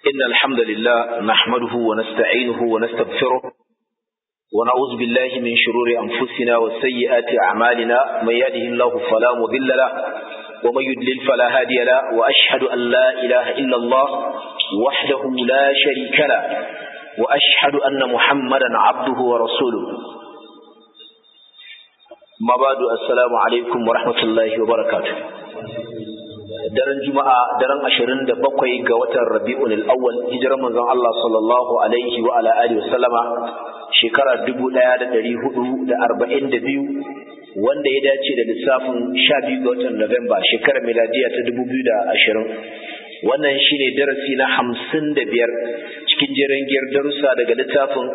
إن الحمد لله نحمده ونستعينه ونستغفره ونعوذ بالله من شرور أنفسنا وسيئات أعمالنا من يهده الله فلا مضل له ومن يضلل فلا هادي له وأشهد أن لا إله إلا الله وحده لا شريك له وأشهد أن محمدا عبده ورسوله ما بعد السلام عليكم ورحمة الله وبركاته daren juma'a daren ashirin da bakwai ga watan rabi'un al'awwal hijirar manzon Allah sallallahu alaihi wa ala alihi wasallama shekara dubu ɗaya da ɗari hudu da arba'in da biyu wanda ya dace da lissafin sha biyu ga watan Nuwamba shekarar miladiya ta dubu biyu da ashirin wannan shine darasi na hamsin da biyar cikin jerin giyar darussa daga littafin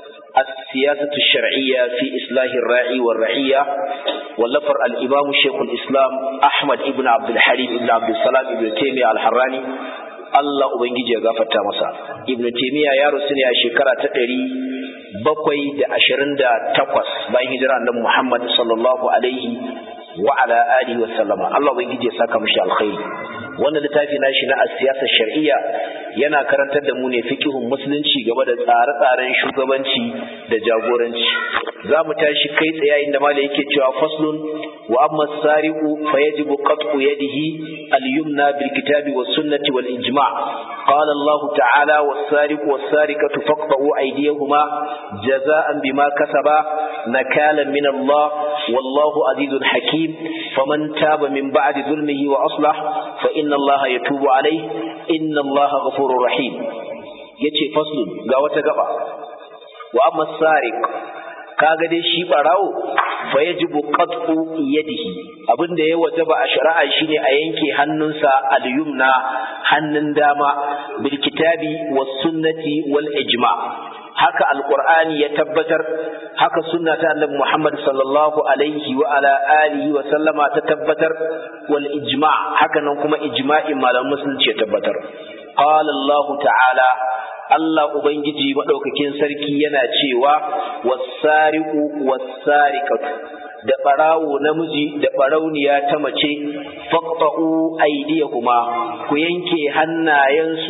السياسة الشرعية في إصلاح الراعي والرعية واللفر الإمام شيخ الإسلام أحمد ابن عبد الحليم ابن عبد السلام ابن تيمية الحراني Allah Ubangiji ya gafarta masa Ibn Taymiyyah ya rusu ne a shekara ta ɗari bakwai da ashirin da takwas bayan hijira annabi Muhammad sallallahu alaihi wa ala alihi wa sallama Allah Ubangiji ya saka mishi alkhairi wannan littafi nashi na siyasar shar'iyya yana karantar da mu ne fikihun musulunci game da tsare-tsaren shugabanci da jagoranci za mu tashi kai tsaye inda mala yake cewa faslun wa amma sariqu fa yajibu qat'u yadihi al-yumna bil kitabi was sunnati wal ijma' qala Allah ta'ala was sariqu was sariqatu faqta'u aydiyahuma jaza'an bima kasaba nakalan min Allah wallahu azizun hakim faman taba min ba'di zulmihi wa aslah fa inna Allah yatubu alayhi inna Allah ghafurur rahim yace faslun ga wata gaba wa amma sariq kaga dai shi barawo fa yajibu qat'u yadihi abinda ya wajaba a shari'a shine a yanke hannunsa al-yumna hannun dama bil kitabi was sunnati wal ijma haka alqur'ani ya tabbatar haka sunna ta annabi Muhammad sallallahu alaihi wa ala alihi wa sallama ta tabbatar wal ijma haka nan kuma ijma'in malaman musulunci ya tabbatar qala Allah ta'ala Allah Ubangiji maɗaukakin sarki yana cewa wasariku wasarikatu da ɓarawo namiji da ɓarauniya ta mace faqta'u aydiyahuma ku yanke hannayensu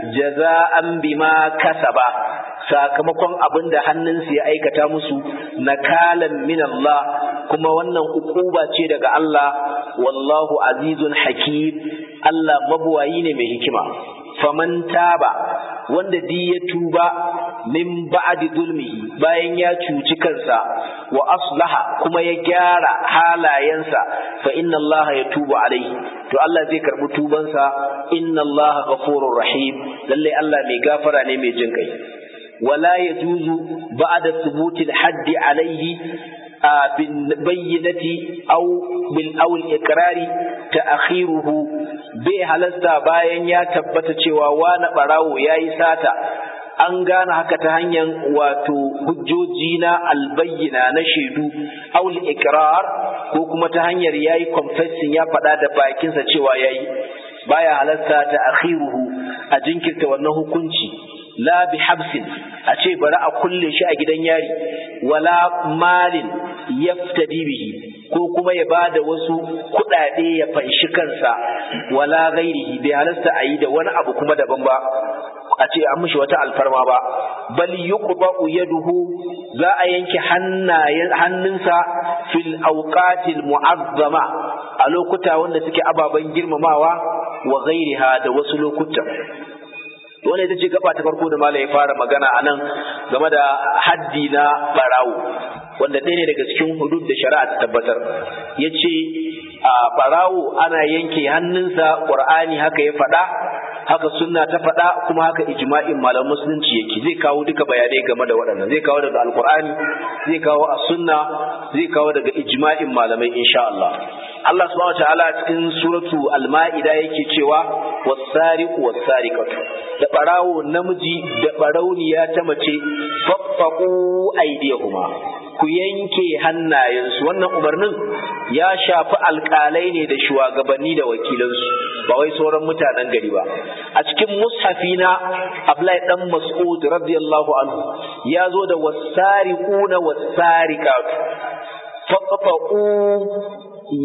jaza'an bima kasaba sakamakon abin da hannunsu ya aikata musu nakalan min Allah kuma wannan ukuba ce daga Allah wallahu azizun hakim Allah mabuwayi ne mai hikima faman taba wanda di ya tuba min ba'di zulmihi bayan ya cuci kansa wa aslaha kuma ya gyara halayensa fa inna Allah ya tuba alaihi to Allah zai karbi tubansa inna Allah ghafurur rahim lalle Allah mai gafara ne mai jin kai wala yajuzu ba'da thubutil haddi alaihi بالبينة أو بالأول إقرار تأخيره bai halasta bayan ya tabbata cewa wani ɓarawo ya yi sata an gane haka ta hanyar wato hujjoji na albayyana na shaidu aul ikrar ko kuma ta hanyar ya yi confessing ya faɗa da bakinsa cewa ya yi baya halasta ta akhiruhu a jinkirta wannan hukunci la bi habsin a ce bari a kulle shi a gidan yari wala malin yaftadi bihi ko kuma ya bada wasu kuɗaɗe ya fanshi kansa wala ghairihi bai halasta a yi da wani abu kuma daban ba a ce an mishi wata alfarma ba bal yuqba'u yaduhu za a yanke hannayen hannunsa fil awqatil mu'azzama a lokuta wanda suke ababen girmamawa wa ghairiha da wasu lokuta wannan ita ce gaba ta farko da malam ya fara magana a nan game da haddi na barawo wanda ɗaya ne daga cikin hudud da shari'a ta tabbatar ya ce a barawo ana yanke hannunsa ƙur'ani haka ya faɗa haka sunna ta faɗa kuma haka ijma'in malam musulunci yake zai kawo duka bayanai game da waɗannan zai kawo daga alƙur'ani zai kawo a sunna zai kawo daga ijma'in malamai insha Allah Allah subhanahu wataala cikin suratu al-ma'ida yake cewa was-sariqu was-sariqatu da barawo namiji da barauniya ta mace faffaqu aydiyahuma ku yanke hannayensu wannan umarnin ya shafi alƙalai ne da shugabanni da wakilansu ba wai sauran mutanen gari ba a cikin mushafi na Abdullahi dan Mas'ud radiyallahu anhu ya zo da wasariquna wasariqatu faqta'u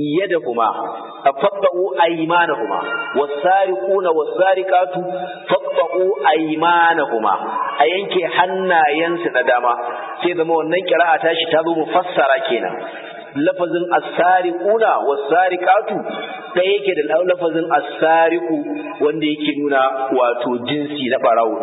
yadahuma faqta'u aymanahuma wasariquna wasariqatu tuqatta'u aymanahuma a yanke hannayensu na dama sai zama wannan kira'a tashi ta zo mufassara kenan lafazin as-sariquna was-sariqatu da yake da lafazin as-sariqu wanda yake nuna wato jinsi na barawo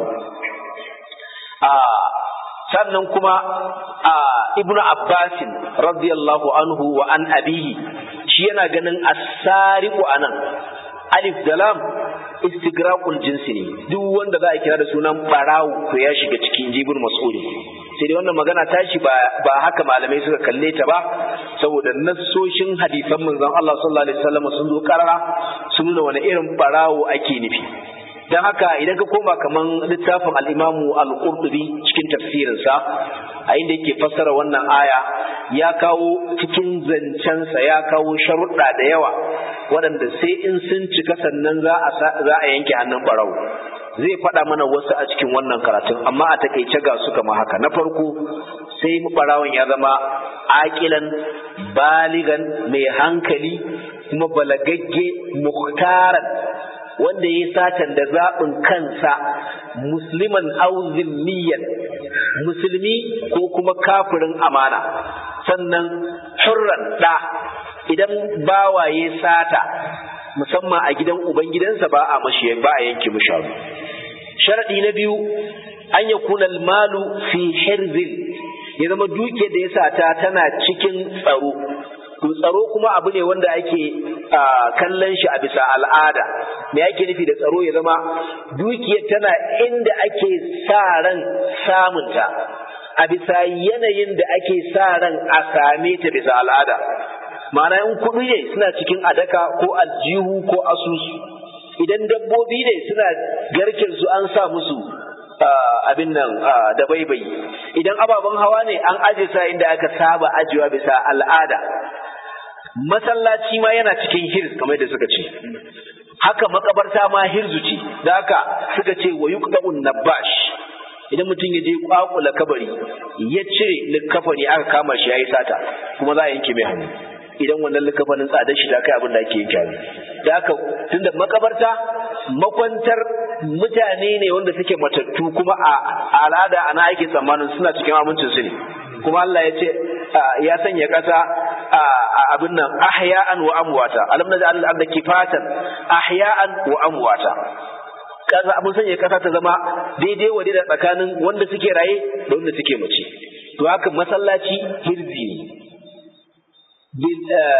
a sannan kuma a ibnu abbasin radiyallahu anhu wa an abihi shi yana ganin as-sariqu anan alif da lam istigraqul jinsi ne duk wanda za a kira da sunan barawo to ya shiga cikin jibin mas'uli sai dai wannan magana tashi ba ba haka malamai suka kalle ta ba saboda nassoshin hadisan manzon Allah sallallahu alaihi wasallam sun zo karara sun nuna wani irin barawo ake nufi dan haka idan ka koma kaman littafin al-Imamu al-Qurtubi cikin tafsirinsa a inda yake fassara wannan aya ya kawo cikin zancensa ya kawo sharuɗa da yawa waɗanda sai in sun cika sannan za a za a yanke hannun barau zai faɗa mana wasu a cikin wannan karatun amma a takaice ga su kama haka na farko sai barawon ya zama aƙilan baligan mai hankali kuma balagagge muhtaran wanda ya satan da zaɓin kansa musliman auzimmiyan musulmi ko kuma kafirin amana sannan hurran ɗa idan bawaye sata musamman a gidan ubangidansa ba a mashi ba a yanke musharu sharadi na biyu an ya kuna malu fi hirzin ya zama duke da ya sata tana cikin tsaro to tsaro kuma abu ne wanda ake kallon shi a bisa al'ada me ake nufi da tsaro ya zama dukiyar tana inda ake sa ran samunta a bisa yanayin da ake sa ran a same ta bisa al'ada ma'ana in kuɗi ne suna cikin adaka ko aljihu ko asusu idan dabbobi ne suna garken su an sa musu abin nan da baibai idan ababen hawa ne an aje sa inda aka saba ajiwa bisa al'ada masallaci ma yana cikin hirz kamar da suka ce haka makabarta ma hirzu ce da haka suka ce wa yuqda'un nabash idan mutum ya je kwakula kabari ya cire likafani aka kama shi yayi sata kuma za a yanke mai hannu idan wannan likafanin tsadar shi ta kai abin da ake yanke hannu da haka tunda makabarta makwantar mutane ne wanda suke matattu kuma a al'ada ana ake tsammanin suna cikin amincin su ne kuma Allah ya ce ya sanya kasa abin nan ahya'an wa amwata alam naj'al al-ardha kifatan ahya'an wa amwata kasa abin sanya kasa ta zama daidai wa da tsakanin wanda suke raye da wanda suke mace to haka masallaci hirzi ne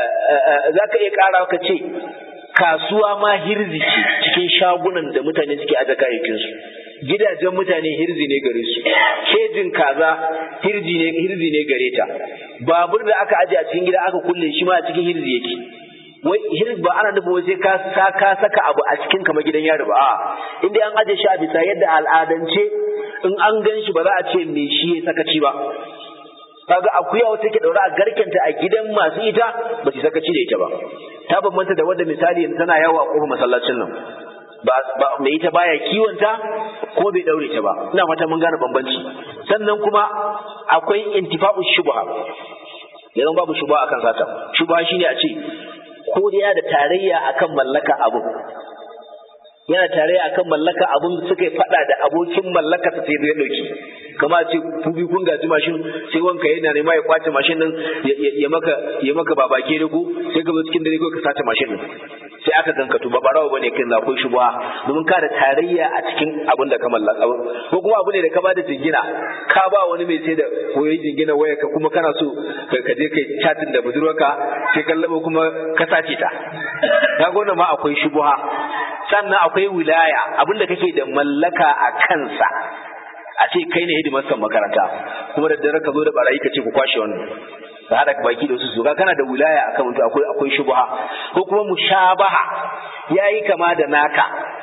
za ka iya ƙara ka ce kasuwa ma hirzi ce cikin shagunan da mutane suke aje kayayyakinsu gidajen mutane hirzi ne gare su kejin kaza hirzi ne hirzi ne gare ta babur da aka aje a cikin gida aka kulle shi ma a cikin hirzi yake wai hirz ba ana nufin sai ka sa ka saka abu a cikin kamar gidan yaro ba a inda an aje shi a bisa yadda al'adance in an gan shi ba za a ce me shi ya sakaci ba kaga akuya wata take daure a garkenta a gidan masu ita ba su sakaci da ita ba ta bambanta da wanda misali tana yawo a kofar masallacin nan ba mai ita baya kiwonta ko bai daure ta ba ina fata mun gane bambanci sannan kuma akwai intifa'u shubha yanzu babu shubha akan sata shubha shine a ce ko da yana da tarayya akan mallaka abu yana tarayya akan mallaka abun suka yi fada da abokin mallaka sai zai dauki kama ce ku bi kun gaji mashin sai wanka yana nema ya kwace mashin din ya maka ya maka babake da ku sai ka zo cikin dare ko ka sace mashin din sai aka ganka to ba barawo bane kin akwai shubha domin ka da tarayya a cikin abin da ka mallaka ko kuma abu ne da ka bada jingina ka ba wani mai sai da koyi jingina waya ka kuma kana so ka je kai chatin da budurwarka sai kallaba kuma ka sace ta kaga wannan ma akwai shubha sannan akwai wilaya abin da kake da mallaka a kansa a ce kai ne hidimarsan makaranta kuma da dare ka zo da barayi ka ce ku kwashe wannan ka hada baki da wasu su ga kana da wilaya akan mutu akwai akwai shubha ko kuma mushabaha yayi kama da naka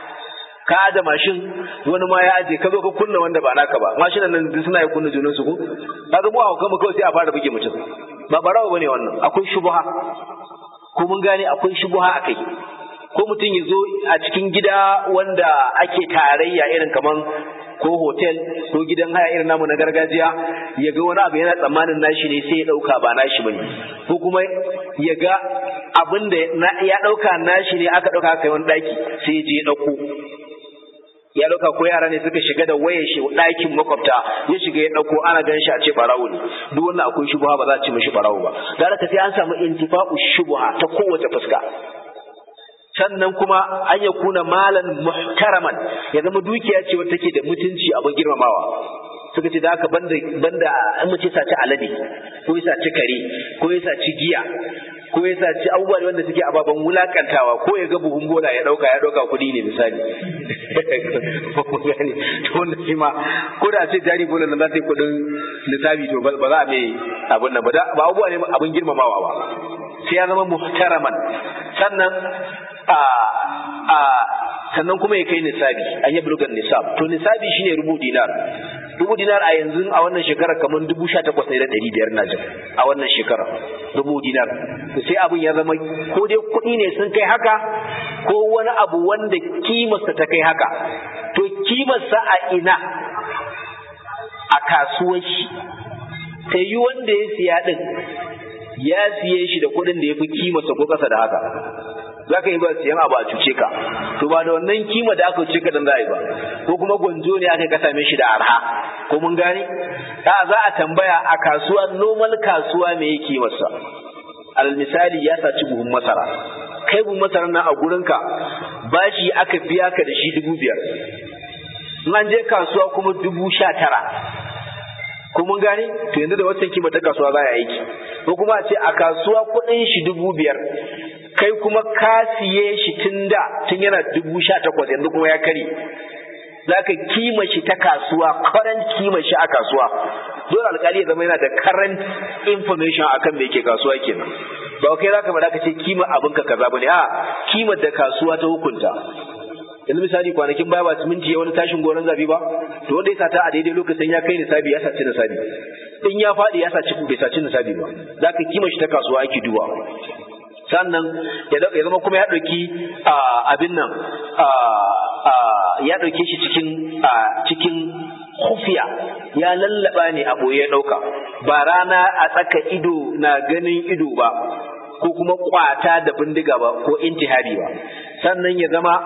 ka da mashin wani ma ya aje ka zo ka kunna wanda ba naka ba mashinan nan duk suna yi kunna junan su ko kaga mu a kuma kawai sai a fara buge mutum ba barawa bane wannan akwai shubha ko mun gane akwai shubha akai ko mutum ya zo a cikin gida wanda ake tarayya irin kaman ko hotel ko gidan haya irin namu na gargajiya ya ga wani abu yana tsammanin nashi ne sai ya ɗauka ba nashi bane ko kuma ya ga abin da ya ɗauka nashi ne aka ɗauka kai wani ɗaki sai ya je ya ɗauko ya dauka ko yara ne suka shiga da wayar shi ɗakin makwabta ya shiga ya dauko ana gan shi a ce barawo ne duk wannan akwai shubha ba za a ce mishi barawo ba da haka sai an samu intifa'u shubha ta kowace fuska sannan kuma an ya kuna malan muhtaraman ya zama dukiya ce wata take da mutunci abin girmamawa suka ce da haka banda banda an mace saci alade ko ya saci kare ko ya saci giya ko ya saci abubuwa wanda suke ababen wulakantawa ko ya ga buhun bola ya dauka ya dauka kudi ne misali to wanda shi ma ko da ce jari bola nan za ta yi kudin lissafi to ba za a mai abun nan ba ba abubuwa ne abin girmamawa ba sai ya zama muhtaraman sannan a a sannan kuma ya kai nisabi an yi bulugan nisab to nisabi shine rubu dinar rubu dinar a yanzu a wannan shekara kamar dubu sha takwas ne da ɗari biyar na jin a wannan shekara rubu dinar to sai abin ya zama ko dai kuɗi ne sun kai haka ko wani abu wanda kimarsa ta kai haka to kimarsa a ina a kasuwar shi ta yi wanda ya siya ɗin ya siye shi da kuɗin da ya fi kimarsa ko ƙasa da haka za ka yi ba siyan abu a cuce ka to ba da wannan kima da aka cuce ka dan za a yi ba ko kuma gwanjo ne aka ka same shi da arha ko mun gane da za a tambaya a kasuwa normal kasuwa me yake kimarsa alal misali ya saci buhun masara kai buhun masara nan a gurinka bashi aka biya ka da shi dubu biyar in an je kasuwa kuma dubu sha tara ko mun gane to yanzu da wancan kima ta kasuwa za a aiki ko kuma a ce a kasuwa kuɗin shi dubu biyar kai kuma ka siye shi tun da tun yana dubu sha takwas yanzu kuma ya kare za ka kima shi ta kasuwa current kima shi a kasuwa dole alkali ya zama yana da current information akan me yake kasuwa kenan ba kai za ka faɗa ka ce kima abinka kaza bane a kimar da kasuwa ta hukunta yanzu misali kwanakin baya ba siminti ya wani tashin goron zabi ba to wanda ya sata a daidai lokacin ya kai nisabi ya saci nisabi in ya faɗi ya saci bai saci nisabi ba za ka kima shi ta kasuwa ake duba sannan ya zama kuma ya ɗauki abin nan ya ɗauke shi cikin cikin hufiya ya lallaba ne a ɓoye ya ɗauka ba rana a tsaka ido na ganin ido ba ko kuma kwata da bindiga ba ko intihari ba sannan ya zama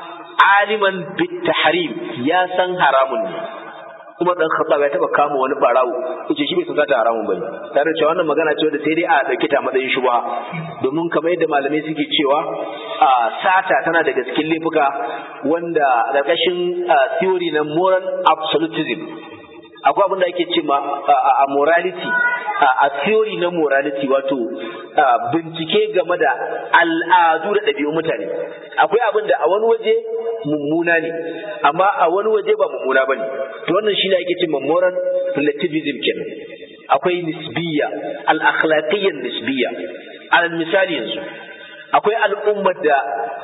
aliman bitahrim ya san haramun ne kuma dan khattab ya taba kama wani barawo yace shi bai san zata haramun bane tare cewa wannan magana ce da sai dai a dauke ta matsayin shubha domin kamar yadda malamai suke cewa a sata tana daga cikin laifuka wanda karkashin theory na moral absolutism akwai abin da ake ce ma a morality a theory na morality wato bincike game da al'adu da ɗabi'un mutane akwai abin da a wani waje mummuna ne amma a wani waje ba mummuna ba ne to wannan shi ne ake ce ma moral relativism kenan akwai nisbiya al-akhlaqiyyan nisbiya alal misali yanzu akwai al'ummar da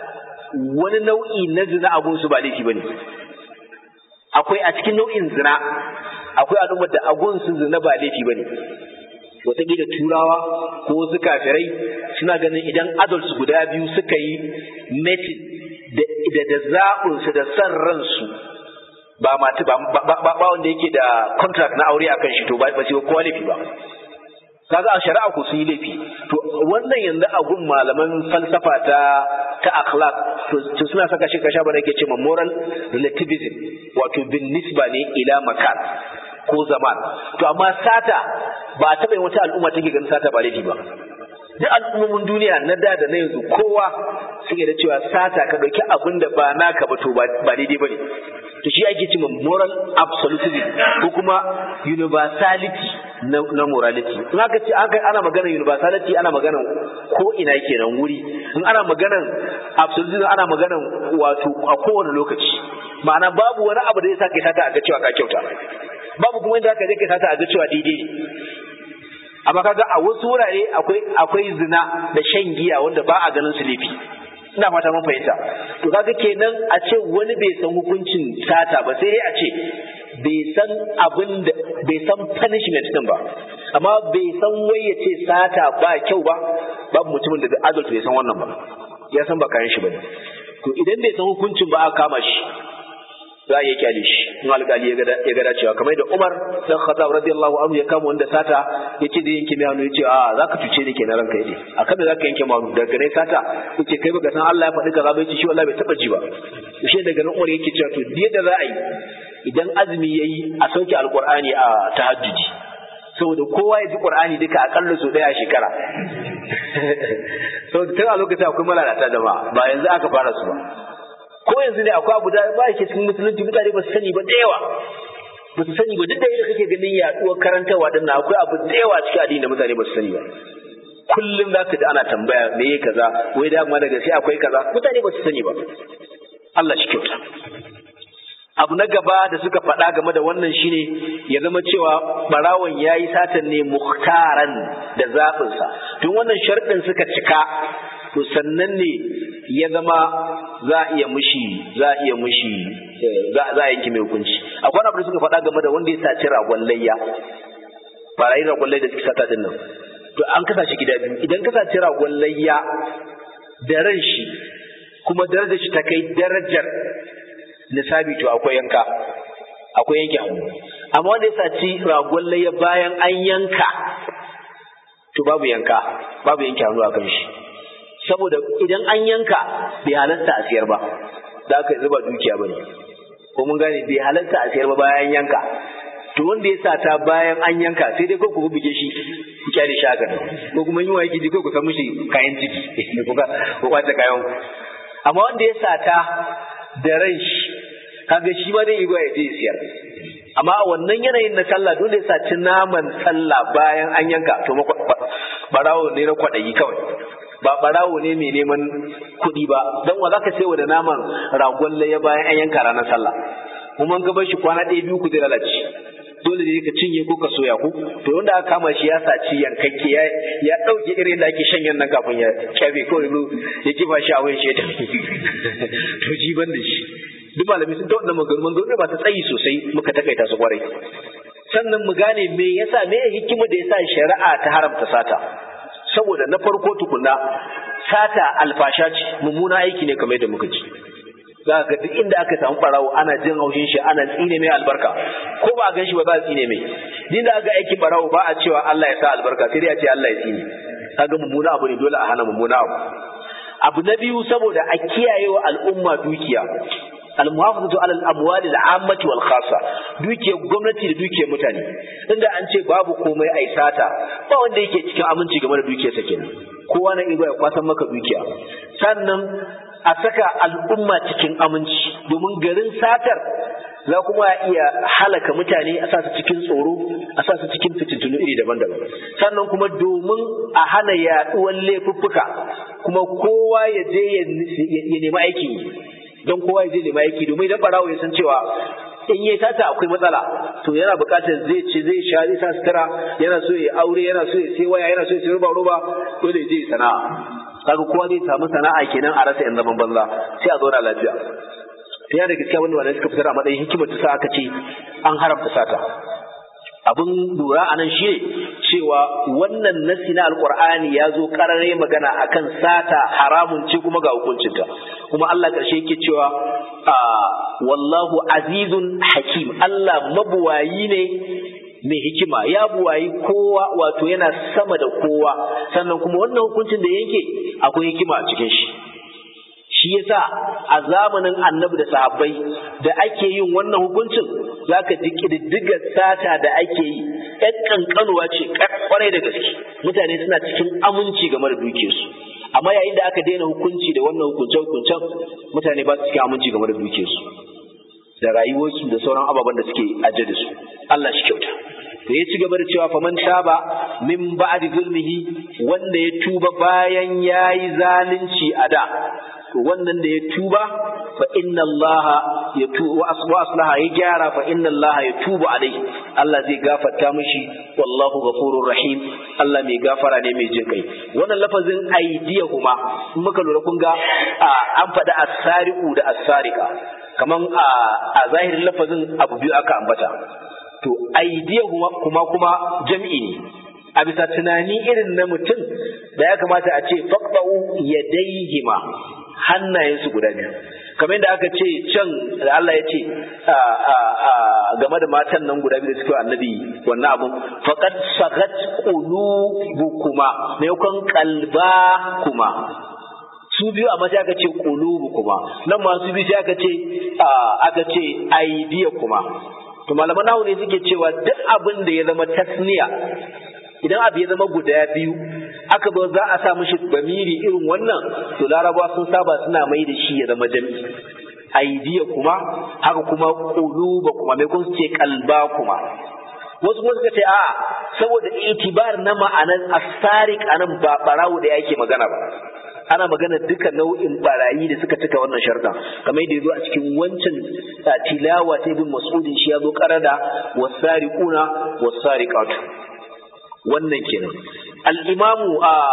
wani nau'i na zina abun su ba laifi bane akwai a cikin nau'in zina akwai al'ummar da agun su zina ba laifi bane wataƙila turawa ko wasu kafirai suna ganin idan adults guda biyu suka yi metin da da zaɓinsu da san ransu ba mata ba ba wanda yake da contract na aure akan shi to ba ba sai kowa laifi ba kaga a shari'a ku sun yi laifi to wannan yanzu a gun malaman falsafa ta ta akhlaq to suna saka shi kasha bane yake cewa moral relativism wato bin nisba ne ila makan ko zaman to amma sata ba a taɓa yin wata al'umma take ganin sata ba laifi ba duk al'ummomin duniya na da da na yanzu kowa suke da cewa sata ka ɗauki abin da ba naka ba to ba daidai ba ne to shi ake cewa moral absolutism ko kuma universality na, na morality in aka ce ana magana universality ana magana ko ina kenan wuri in ana magana absolutism ana magana wato a kowane lokaci ma'ana babu wani abu da zai sa kai sata a ga cewa ka kyauta babu kuma inda aka je kai sata a ga cewa daidai ne amma kaga a wasu wurare akwai akwai zina da shan giya wanda ba a ganin su laifi ina fata mun fahimta to kaga kenan a ce wani bai san hukuncin sata ba sai dai a ce bai san abin da bai san punishment din ba amma bai san wai ya ce sata ba kyau ba babu mutumin da adult bai san wannan ba ya san ba kayan shi bane to idan bai san hukuncin ba aka kama shi za a iya kyale shi in alƙali ya gada cewa kamar da Umar dan Khattab radiyallahu anhu ya kama wanda sata yace da yanke mai hannu yace a zaka tuce ni kenan ranka yade akan da zaka yanke hannu daga ne sata yace kai baka san Allah ya faɗi kaza bai ce shi wallahi bai taba ji ba shi daga nan Umar yake cewa to da za a yi idan azumi yayi a sauke alqur'ani a tahajjudi saboda kowa ya ji qur'ani duka akalla so daya a shekara saboda tun a lokacin akwai malalata jama'a ba yanzu aka fara su ba ko yanzu ne akwai abu da ba yake cikin musulunci mutane ba su sani ba da yawa ba su sani ba duk da yadda kake ganin yaduwar karantarwa din nan akwai abu da yawa cikin addini da mutane ba su sani ba kullum za ka ji ana tambaya me ya kaza wai da ma daga sai akwai kaza mutane ba su sani ba Allah shi kyauta abu na gaba da suka faɗa game da wannan shine ya zama cewa barawon ya yi satan ne muhtaran da zaɓinsa tun wannan sharɗin suka cika to sannan ne ya zama za a iya mushi za a iya mushi za a yanke mai hukunci akwai abu da suka faɗa game da wanda ya saci ragon layya barayin ragon layya da suka sata din nan to an kasa shi gida biyu idan ka saci ragon layya da ran shi kuma darajar shi ta kai darajar nisabi to akwai yanka akwai yanke hannu amma wanda ya saci ragon layya bayan an yanka to babu yanka babu yanke hannu a kan shi saboda idan an yanka bai halatta a siyar ba da aka zuba dukiya bane ko mun gane bai halatta a siyar ba bayan yanka to wanda ya sata bayan an yanka sai dai ko ku buge shi ku kyale shi haka ko kuma yi wa yake ko ku san mishi kayan ciki ko ka ko kwace kayan ku amma wanda ya sata da ran shi kaga shi ma dai igwa ya je siyar amma a wannan yanayin na sallah dole ya saci naman sallah bayan an yanka to barawo ne na kwaɗayi kawai ba barawo ne mai neman kuɗi ba don wa zaka sayo da naman ragon laye bayan an yanka ranar sallah kuma ga bar shi kwana ɗaya biyu ku zai lalace dole ne ka cinye ko ka soya ku to wanda aka kama shi ya saci yankakke ya ya dauke irin da ake shanyan nan kafin ya kyabe ko ya kifa shi a wayan shi to ji ban da shi duk malami sun ta wannan maganganu maganganu ba ta tsayi sosai muka takaita su kwarai sannan mu gane me yasa me hikima da yasa shari'a ta haramta sata saboda na farko tukunna sata alfasha ce mummuna aiki ne kamar yadda muka ci za ga duk inda aka samu barawo ana jin haushin shi ana tsine mai albarka ko ba a gan shi ba za a tsine mai din da aka aikin barawo ba a cewa Allah ya sa albarka sai dai a ce Allah ya tsine kaga mummuna abu ne dole a hana mummuna abu abu na biyu saboda a kiyaye wa al'umma dukiya almuhafazatu alal amwali al'ammati wal khassa dukiyar gwamnati da dukiyar mutane inda an ce babu komai ai sata ba wanda yake cikin aminci game da dukiyarsa kenan kowa na iya ya kwasan maka dukiya sannan a saka al'umma cikin aminci domin garin satar za kuma iya halaka mutane a sa su cikin tsoro a sa su cikin fitintunu iri daban-daban sannan kuma domin a hana yaduwar laifuffuka kuma kowa ya je ya nemi aikin yi don kowa ya je nemi aiki domin idan barawo ya san cewa in yi sata akwai matsala to yana buƙatar zai ce zai sha zai sa sutura yana so ya aure yana so ya sai waya yana so ya sai roba roba dole ya je sana'a kaga kowa zai samu sana'a kenan a rasa yan zaman banza sai a zauna lafiya ta yana da gaskiya wanda wanda suka fitar a matsayin hikimar ta sa aka ce an haramta sata abin lura a nan shi cewa wannan nasi na alkur'ani ya zo karare magana akan sata haramun ce kuma ga hukuncinta kuma Allah ƙarshe yake cewa wallahu azizun hakim Allah mabuwayi ne mai hikima ya buwayi kowa wato yana sama da kowa sannan kuma wannan hukuncin da yanke akwai hikima a cikin shi shi yasa a zamanin annabi da sahabbai da ake yin wannan hukuncin zaka ji kididdigar sata da ake yi ɗan ƙanƙanuwa ce kwarai da gaske mutane suna cikin aminci game da dukiyarsu amma yayin da aka daina hukunci da wannan hukunce-hukuncen mutane ba su cikin aminci game da dukiyarsu da rayuwarsu da sauran ababen da suke ajiye da su Allah shi kyauta da ya ci gaba da cewa faman taba min ba'di zulmihi wanda ya tuba bayan yayi zalunci a da to wannan da ya tuba fa inna Allah ya tuba wa aslaha ya gyara fa inna Allah ya tuba alai Allah zai gafarta mishi wallahu ghafurur rahim Allah mai gafara ne mai jin kai wannan lafazin aidiyahuma in muka lura kun ga an faɗi as-sariqu da as-sariqa kaman a zahirin lafazin abu biyu aka ambata to aidiyahuma kuma kuma jam'i ne a bisa tunani irin na mutum da ya kamata a ce faqba'u yadaihima hannayensu guda biyu kamar yadda aka ce can da Allah ya ce game da matan nan guda biyu da suke annabi wannan abun faqad sagat qulubukuma maimakon qalba kuma su biyu amma sai aka ce qulubu kuma nan ma su biyu sai aka ce aka ce aidiya kuma to malaman nahu ne suke cewa duk abin da ya zama tasniya idan abu ya zama guda biyu aka zo za a sa mishi bamiri irin wannan to larabawa sun saba suna mai da shi ya zama jami'i aidiya kuma haka kuma quluba kuma mai kun ce kalba kuma wasu kuma suka ce a saboda itibar na ma'anar asarik anan ba barawo da yake magana ba ana magana duka nau'in barayi da suka cika wannan sharda kamar yadda yazo a cikin wancan tilawa ta ibn mas'udin shi yazo karada wasariquna wasariqatu wannan kenan al-imamu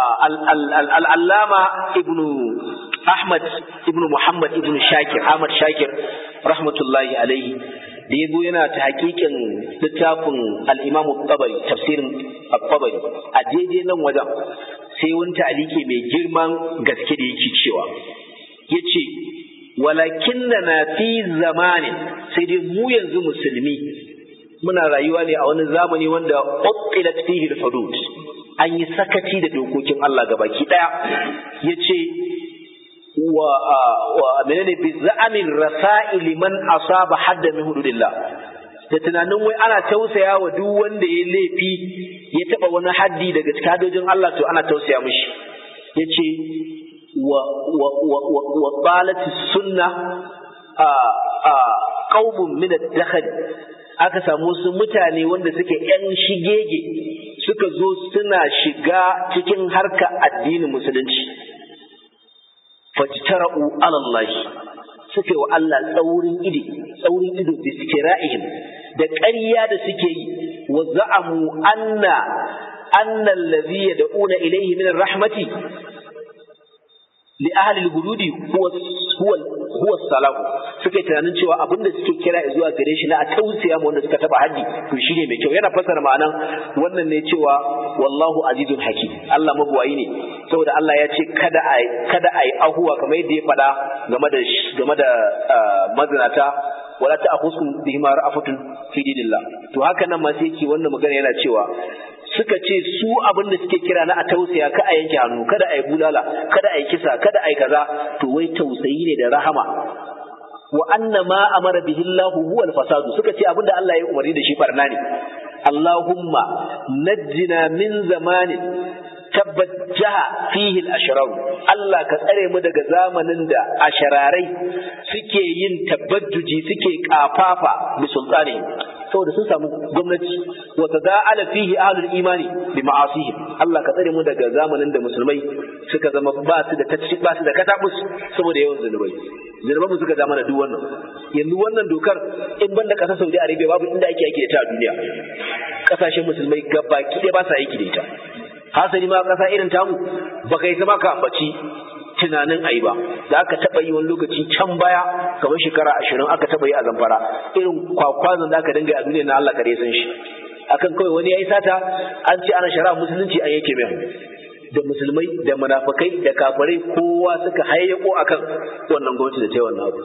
al-allama ibnu Ahmad ibn Muhammad ibn Shakir Ahmad Shakir rahmatullahi alaihi da yazo yana ta hakikin littafin al-Imam tabari tafsirin at-Tabari a daidai nan wajen sai wani ta'aliki mai girman gaske da yake cewa yace walakinna na fi zamanin sai dai mu yanzu musulmi muna rayuwa ne a wani zamani wanda uttilat fihi al-hudud an yi sakaci da dokokin Allah gabaki daya yace wa wa menene bi za'amin rasa'il man asaba hadda min hududillah da tunanin wai ana tausaya wa duk wanda ya laifi ya taba wani haddi daga cikin hadojin Allah to ana tausaya mishi yace wa wa wa wa qalat sunna a a qaumun min ad-dakhal aka samu su mutane wanda suke yan shigege suka zo suna shiga cikin harka addinin musulunci fajtara'u ala Allah suke wa Allah tsaurin ido tsaurin ido bi sikira'ihim da ƙarya da suke yi wa za'amu anna anna allazi yad'una ilayhi min rahmati li ahli al-hududi huwa huwa huwa salam suka yi tunanin cewa abinda suke kira zuwa gare shi na a tausaya ma wanda suka taba haddi to shine mai kyau yana fassara ma'anan wannan ne cewa wallahu azizun hakim Allah mabuwayi ne saboda Allah ya ce kada a kada a yi ahuwa kamar yadda ya faɗa game da game da mazinata wala ta'khusum bihima ra'afatun fi dinillah to haka nan ma sai yake wannan magana yana cewa suka ce su abin da suke kira na a tausaya ka a yanke hannu kada a yi bulala kada a yi kisa kada a yi kaza to wai tausayi ne da rahama wa anna ma amara bihi Allah huwa al-fasad suka ce abinda Allah ya umarni da shi barna ne Allahumma najjina min zamanin tabajjaha fihi al-ashrar Allah ka tsare mu daga zamanin da ashararai suke yin tabajjuji suke kafafa bi sultani saboda sun samu gwamnati wa tada'ala fihi ahlul imani bi ma'asihim Allah ka tsare mu daga zamanin da musulmai suka zama ba su da tacci ba su da katabus saboda yawan zunubai zunuban mu suka zama da duk wannan yanzu wannan dokar in banda kasar Saudi Arabia babu inda ake aiki da ta a duniya kasashen musulmai gabaki ɗaya ba sa aiki da ita hasali ma kasa irin tamu baka yi zama ka ambaci tunanin ayi ba da aka taɓa yi wani lokaci can baya kamar shekara ashirin aka taɓa yi a zamfara irin kwakwazon da aka dinga a duniya na Allah kare san shi akan kawai wani ya yi sata an ce ana shari'a musulunci an yake mai da musulmai da munafukai da kafirai kowa suka hayyako akan wannan gwamnati da ta yi wannan abu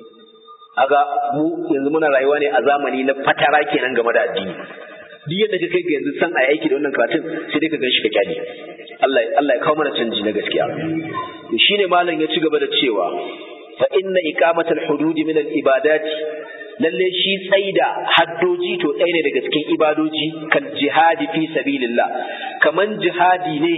aga mu yanzu muna rayuwa ne a zamani na fatara kenan game da addini duk yadda ka kai ga yanzu san a aiki da wannan karatun sai dai ka gan shi ka kyale Allah Allah ya kawo mana canji na gaskiya to shine malam ya ci gaba da cewa fa inna iqamatal hudud min al ibadati lalle shi tsaida haddoji to ɗaya ne daga cikin ibadoji kan jihadi fi sabilillah kaman jihadi ne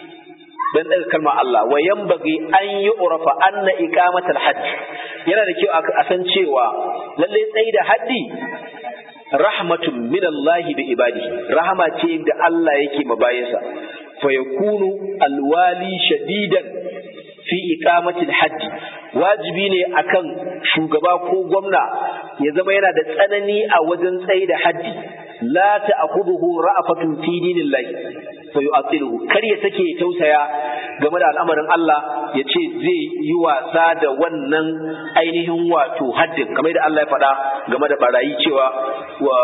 dan daga kalmar Allah wa yanbaghi an yu'rafa anna iqamatal hajj yana da kyau a san cewa lalle tsaida haddi rahmatun min Allah bi ibadihi rahama ce da Allah yake mabayinsa fa yakunu alwali shadidan fi iqamati alhajj wajibi ne akan shugaba ko gwamna ya zama yana da tsanani a wajen tsayi da haddi la ta'khudhuhu ra'afatun fi dinillahi fa yu'atiluhu kar ya sake tausaya game da al'amarin Allah ya ce zai yi wasa da wannan ainihin wato haddin kamar da Allah ya faɗa game da barayi cewa wa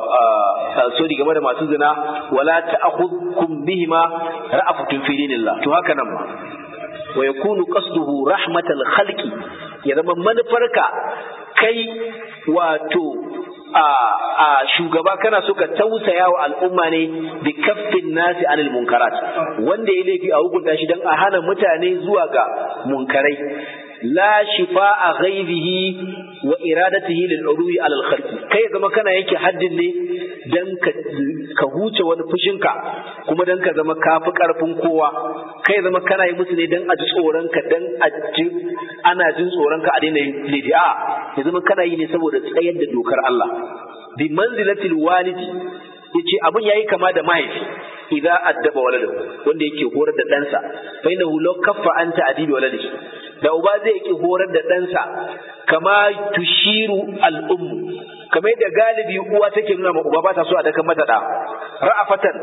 sorry game da masu zina wala ta'khudhukum bihima ra'afatun fi dinillah to haka nan ma wa yakunu qasduhu rahmatal khalqi ya zama manufarka kai wato a a shugaba kana so ka tausaya wa al'umma ne bi kaffin nasi anil munkarat wanda ya laifi a hukunta shi dan a hana mutane zuwa ga munkarai la shifa'a ghaibihi wa iradatihi lil urwi ala al khalqi kai zama kana yake haddin ne dan ka ka huce wani fushinka kuma dan ka zama kafi karfin kowa kai zama kana yi musu ne dan a ji tsoron ka dan a ji ana jin tsoron ka a daina yin laifi a ya zama kana yi ne saboda tsayar da dokar Allah bi manzilatil walidi yace abun yayi kama da mahaifi idza addaba waladahu wanda yake horar da ɗansa fa innahu law kaffa anta adibi waladihi da uba zai ki horar da ɗansa kama tushiru al'ummu kamar yadda galibi uwa take nuna ma uba ba ta so a dakan mata da ra'afatan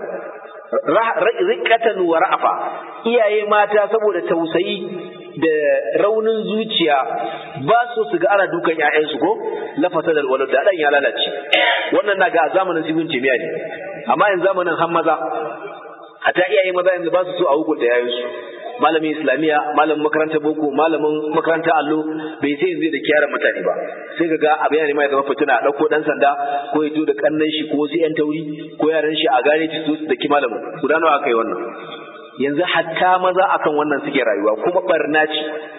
riqatan wa ra'afa iyaye mata saboda tausayi da raunin zuciya ba su su ga ana dukan ƴaƴansu ko lafasa da walad da dan ya lalace wannan na ga zamanin sibin jami'a ne amma yanzu zamanin han maza hatta iyaye maza yanzu ba su so a hukunta yayansu malamin islamiya malamin makarantar boko malamin makarantar allo bai sai yanzu da kiyaran mutane ba sai ka ga abu yana nema ya zama fitina a ɗauko ɗan sanda ko ya da kannan shi ko wasu yan tauri ko yaran shi a gane ci su da ki malamin guda nawa aka yi wannan yanzu hatta maza akan wannan suke rayuwa kuma barna ce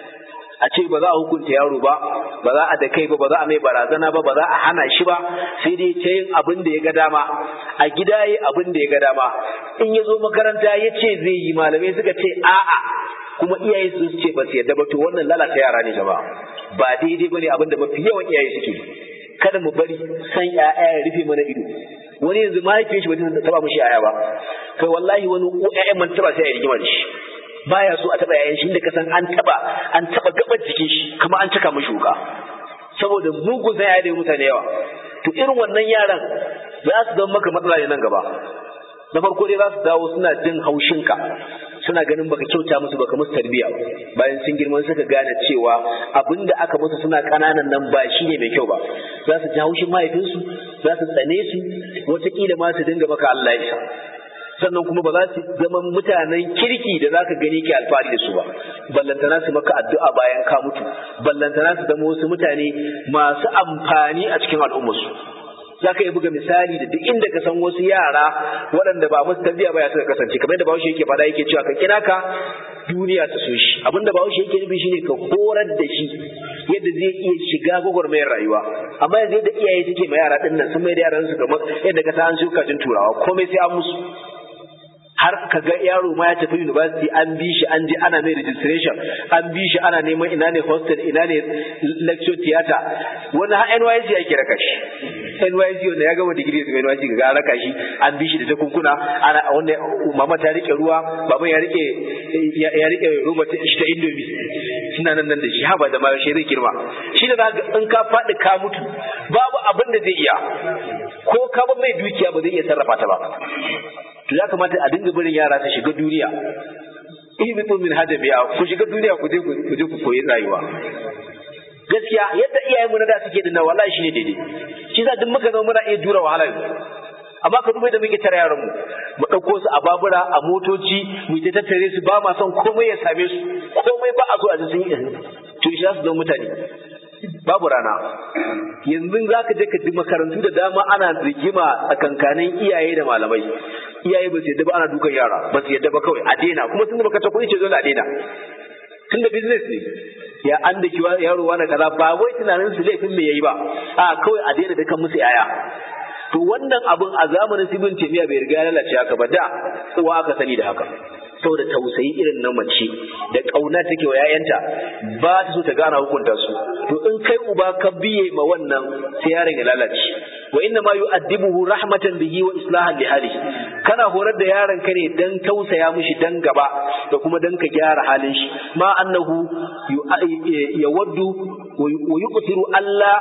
a ce ba za a hukunta yaro ba ba za a da kai ba ba za a mai barazana ba ba za a hana shi ba sai dai ta yin abin da ya ga dama a gida yi abin da ya ga dama in ya zo makaranta ya ce zai yi malamai suka ce a'a kuma iyaye su ce ba su yadda ba to wannan lalata yara ne jama'a ba daidai bane abin da mafi yawan iyaye suke kada mu bari san ƴaƴa ya rufe mana ido wani yanzu mahaifiyar shi ba ta taba mishi ƴaƴa ba kai wallahi wani ƴaƴan man taba sai ya rigima da shi baya so a taba yayan shi inda ka san an taba an taba gaban jikin shi kuma an cika mishi wuka saboda mugun zai da mutane yawa to irin wannan yaran za su zama maka matsala ne nan gaba na farko dai za su dawo suna jin haushinka suna ganin baka kyauta musu baka musu tarbiyya bayan sun girma suka gane cewa abinda aka musu suna kananan nan ba shi ne mai kyau ba za su ji haushin mahaifinsu za su tsane su wataƙila ma su dinga maka Allah ya isa sannan kuma ba za su zama mutanen kirki da za ka gani ke alfahari da su ba ballantana su maka addu'a bayan ka mutu ballantana su zama wasu mutane masu amfani a cikin al'ummarsu za ka yi buga misali da duk inda ka san wasu yara waɗanda ba musu tarbiyya ba ya suka kasance kamar yadda bahaushe yake faɗa yake cewa ka kira ka duniya ta so shi abinda bahaushe yake nufi shine ka horar da shi yadda zai iya shiga gwagwarmayar rayuwa amma yanzu yadda iyaye suke ma yara ɗin nan sun mai da yaran su kamar yadda ka san an shuka jin turawa komai sai an musu har ka ga yaro ma ya tafi university an bi shi an je ana mai registration an bi shi ana neman ina ne hostel ina ne lecture theater wani har NYC ake raka shi NYC wanda ya gama digiri daga NYC ga raka shi an bi shi da takunkuna ana wanda mama ta rike ruwa baban ya rike ya rike roba ta shi ta indomi suna nan nan da shi haba da ma shi zai girma shi da in ka faɗi ka mutu babu abin da zai iya ko ka ba mai dukiya ba zai iya sarrafa ta ba to ya kamata a dinga barin yara su shiga duniya ihbitu min hadabiya ku shiga duniya ku je ku je ku koyi rayuwa gaskiya yadda iyayen mu na da suke dinna wallahi shine daidai shi za duk muka zama muna iya jura wahala amma ka duba da muke tare yaran mu mu dauko su a babura a motoci mu ta tattare su ba ma son komai ya same su komai ba a so a ji sun yi to shi za su zama mutane babu rana yanzu za ka je ka ji makarantu da dama ana rigima tsakankanin iyaye da malamai iyaye ba su yadda ba ana dukan yara ba su yadda ba kawai a daina kuma sun da baka ta kuɗi ce dole a daina tun da business ne ya an da kiwa yaro wani kaza ba wai tunanin su laifin me yayi ba a kawai a daina dukan musu yaya to wannan abun a zamanin sibin temiya bai riga ya lalace haka ba da uwa aka sani da haka saboda tausayi irin na mace da ƙauna take wa ‘ya'yanta ba ta so ta gana hukunta su to in kai uba ka biye ma wannan sai yaron ya lalace wa inna ma yu'addibuhu rahmatan bihi wa islahan li halihi kana horar da yaron ka ne dan tausaya mishi dan gaba da kuma dan ka gyara halin shi ma annahu yawaddu wa yuqtiru Allah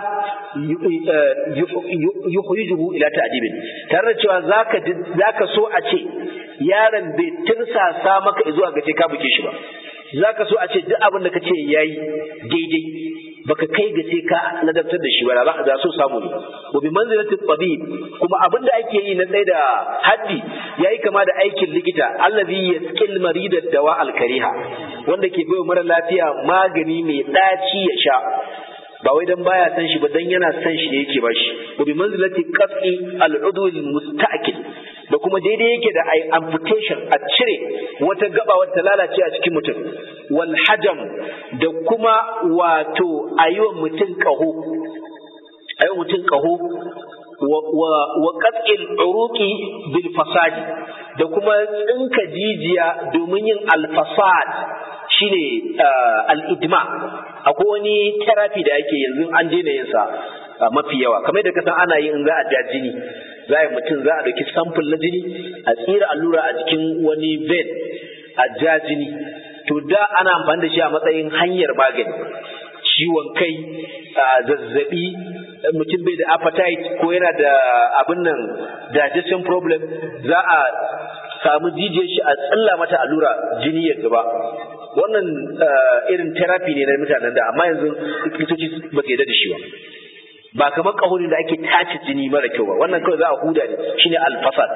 yukhrijuhu ila ta'dibin tare da cewa zaka zaka so a ce yaron bai tirsasa maka zuwa ga ka buke shi ba zaka so a ce duk abin da kace yayi daidai baka kai ga sai ka ladabtar da shi ba za so samu ne wa bi manzilati tabib kuma abin da ake yi na tsaye da haddi yayi kama da aikin likita allazi yasqil marida dawa al kariha wanda ke bai mara lafiya magani mai ɗaci ya sha ba wai dan baya san shi ba dan yana san shi ne yake ba shi wa bi manzilati qat'i al-udwi musta'kil da kuma daidai yake da ai amputation a cire wata gaba wata lalace a cikin mutum wal hajam da kuma wato ayiwa mutum kaho ayiwa mutum kaho wa qat'il uruqi bil fasadi da kuma tsinka jijiya domin yin al-fasad shine al-idma akwai wani therapy da ake yanzu an daina yin sa mafi yawa kamar da kasan ana yi in za a ja jini za a mutum za a ɗauki sample na jini a tsira allura a jikin wani vein a ja jini to da ana amfani da shi a matsayin hanyar magani ciwon kai zazzabi mutum bai da appetite ko yana da abin nan digestion problem za a samu jijiyar shi a tsalla mata allura jini ya zuba wannan irin therapy ne na mutanen da amma yanzu likitoci ba su yarda da shi ba ba kamar ƙahonin da ake tace jini mara kyau ba wannan kawai za a huda ne shine alfasad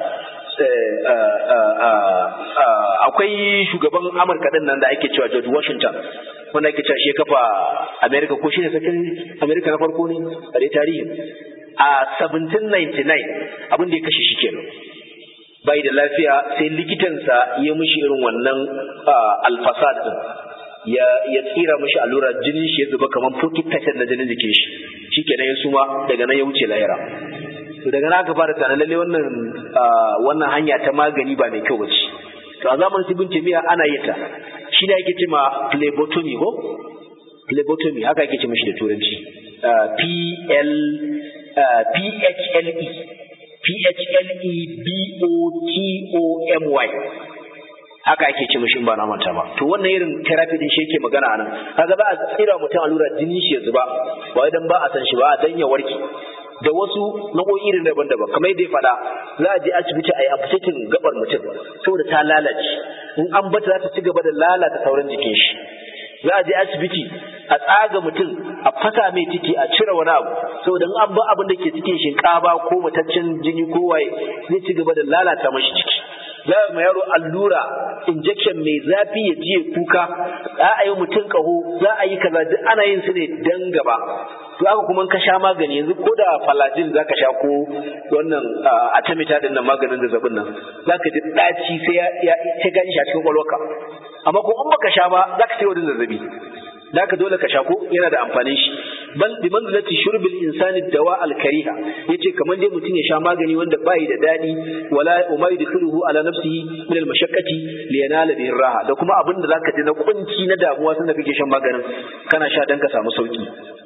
akwai shugaban amurka din nan da ake cewa george washington wanda ake cewa shi kafa america ko shine sakin america na farko ne a dai tarihi a 1799 abin da ya kashe shi kenan bai da lafiya sai likitansa ya mishi irin wannan alfasad din ya ya tsira mishi allura jinin shi ya zuba kamar 40% na jinin jikin shi shikenan ya suma daga nan ya wuce lahira to daga nan aka fara tunanin lalle wannan wannan hanya ta magani ba mai kyau bace to a zamanin ibn taymiya ana yin ta shi ne ake cewa phlebotomy ko phlebotomy haka ake ce mishi da turanci p l p h l e p h l e b o t o m y haka ake ce mishi ba na manta ba to wannan irin therapy din shi yake magana anan kaga za a tsira mutum allura jini shi ya zuba ba wai dan ba a san shi ba dan ya warke da wasu nau'o'i irin daban-daban kamar yadda ya faɗa za a je asibiti a yi amputating gabar mutum saboda ta lalace in an bata za ta ci gaba da lalata sauran jikin shi za a je asibiti a tsaga mutum a fasa mai ciki a cire wani abu saboda in an ba abin da ke cikin shinkafa ko mataccen jini ko waye zai ci gaba da lalata mashi ciki za a ma yaro allura injection mai zafi ya ji kuka za a yi mutum kaho za a yi kaza duk ana yin su ne dan gaba to haka kuma ka sha magani yanzu ko da falajin za ka sha ko wannan atamita din nan maganin zazzabin nan za ka ji ɗaci sai ya sai gani shi a cikin kwalwarka amma ko in baka sha ba za ka sai wani zazzabi da ka dole ka sha ko yana da amfanin shi bal bi manzilati shurbil insani dawa al kariha yace kamar dai mutum ya sha magani wanda bai da dadi wala umay yadkhuluhu ala nafsihi min al mashaqqati li yanala bihi raha da kuma abin da zaka ji na kunci na damuwa sanda kake shan maganin kana sha dan ka samu sauki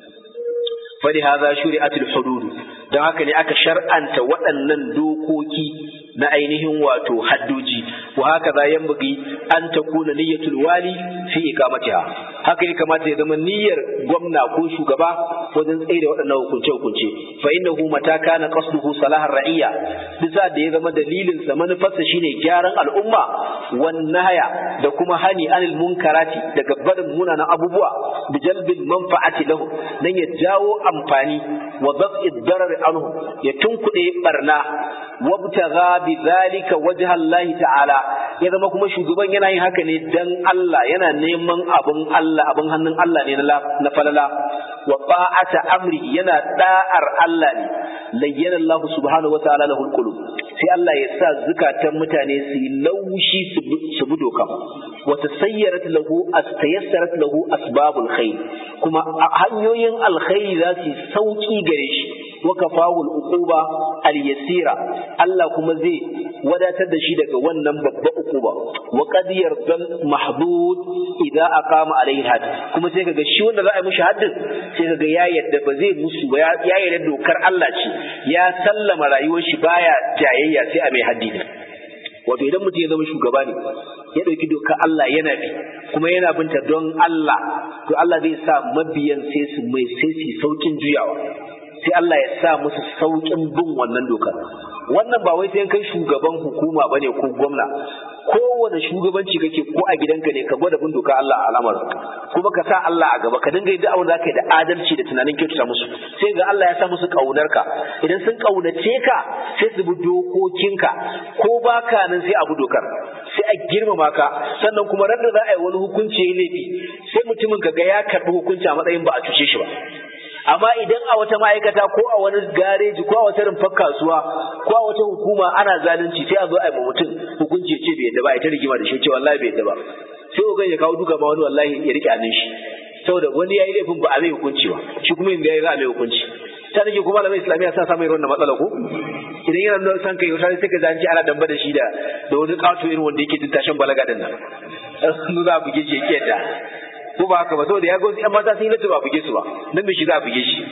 fadi hadha shuri'atul hudud dan haka ne aka shar'anta waɗannan dokoki na ainihin wato haddoji wa haka za yambagi an takuna niyyatul wali fi iqamatiha haka ya kamata ya zama niyyar gwamna ko shugaba wajen tsaye da waɗannan hukunce hukunce fa innahu mata kana qasduhu salahar ra'iyya bisa da ya zama dalilin sa manufarsa shine gyaran al'umma wan nahaya da kuma hani anil munkarati daga barin munanan abubuwa bi jalbil manfa'ati lahu dan ya jawo amfani wa daf'id darar anhu ya tunkuɗe barna wabtagha bi zalika wajha Allah ta'ala ya zama kuma shugaban yana yin haka ne dan Allah yana neman abun Allah abun hannun Allah ne na falala wa ta'ata amri yana da'ar Allah ne layyana Allah subhanahu wa ta'ala lahul qulub sai Allah ya sa zukatan mutane su yi laushi su bi doka wa tasayyarat lahu astayassarat lahu asbabul khair kuma hanyoyin alkhairi za su sauki gare shi wa kafahu al-uquba al-yasira Allah kuma zai wadatar da shi daga wannan babba uquba wa qad yardal mahdud idza aqama alayhi had kuma sai kaga shi wanda za a yi mishi haddin sai kaga ya yadda ba zai musu ba ya yarda dokar Allah ce ya sallama rayuwar shi baya jayayya sai a mai haddi wato idan mutum ya zama shugaba ne ya ɗauki dokar Allah yana bi kuma yana binta don Allah to Allah zai sa mabiyan sai su mai sai su saukin juyawa sai Allah ya sa musu saukin bin wannan dokar wannan ba wai sai kai shugaban hukuma bane ko gwamna kowane shugabanci kake ko a gidanka ne ka gwada bin doka Allah a al'amar kuma ka sa Allah a gaba ka dinga yin abin da ka yi da adalci da tunanin kyautata musu sai ga Allah ya sa musu ƙaunarka idan sun ƙaunace ka sai su bi dokokinka ko baka nan sai abu dokar sai a girmama ka sannan kuma ran da za a yi wani hukunci ya laifi sai mutumin ka ga ya karɓi hukunci a matsayin ba a cuce shi ba amma idan a wata ma'aikata ko a wani gareji ko a wata rumfar kasuwa ko a wata hukuma ana zalunci sai a zo a yi mutum hukunci ya ce bai yadda ba a ta rigima da shi ce wallahi bai yadda ba sai ogan ya kawo duka ma wani wallahi ya rike hannun shi saboda wani ya yi laifin ba a mai hukunci ba shi kuma yanzu ya yi za a mai hukunci ta nake kuma malamai islamiyya sa samun irin wannan matsala ko idan yana nuna san kai wata sai ka zanci ana damba da shi da da wani kato irin wanda yake tashin balaga din nan sun za a buge shi yake da ko ba haka ba saboda ya ga wasu 'yan mata sun yi lati ba buge su ba nan bai shi za a buge shi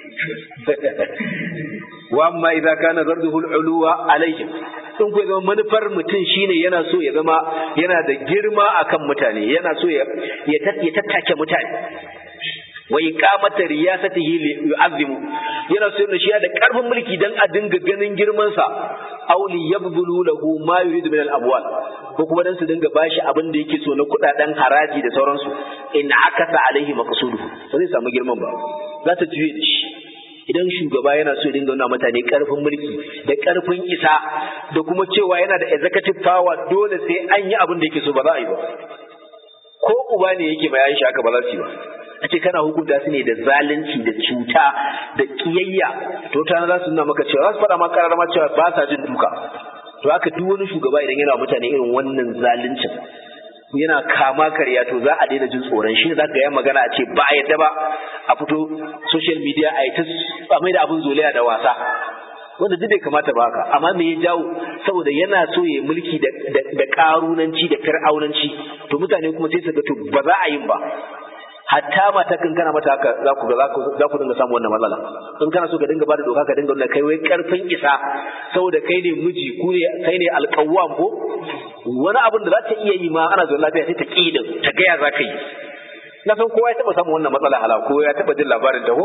wa amma idza kana zarduhu al-uluwa alaihim in ku zama manufar mutum shine yana so ya zama yana da girma akan mutane yana so ya ya tattake mutane wa iqamata riyasatihi li yu'azzimu yana so yana shi da karfin mulki dan a dinga ganin girman sa aw li yabdulu lahu ma yuridu min al-abwal ko kuma dan su dinga bashi abin da yake so na kudaden haraji da sauransu in akasa alaihi maqsuduhu ba zai samu girman ba za ta juye da shi idan shugaba yana so ya dinga nuna mutane karfin mulki da karfin isa da kuma cewa yana da executive power dole sai an yi abin da yake so ba za a yi ba ko uba ne yake bayan shi haka ba za su yi ba a ce kana hukunta su ne da zalunci da cuta da kiyayya to ta za su nuna maka cewa za su faɗa maka karar ma cewa ba sa jin duka to haka duk wani shugaba idan yana mutane irin wannan zaluncin yana kama karya to za a daina jin tsoron shi za ka yi magana a ce ba a yadda ba a fito social media a yi ta mai da abin zolaya da wasa wanda duk bai kamata ba haka amma me ya jawo saboda yana so ya mulki da karunanci da fir'aunanci to mutane kuma sai su ga to ba za a yin ba hatta mata kan kana mata haka za ku ga za ku dinga samu wannan matsala in kana so ka dinga bada doka ka dinga nuna kai wai karfin isa saboda kai ne miji ku ne kai ne alƙawwam ko wani abin da za ta iya yi ma ana zuwa lafiya sai ta ƙi din ta gaya za ka yi na san kowa ya taɓa samun wannan matsala hala ko ya taɓa jin labarin ta ko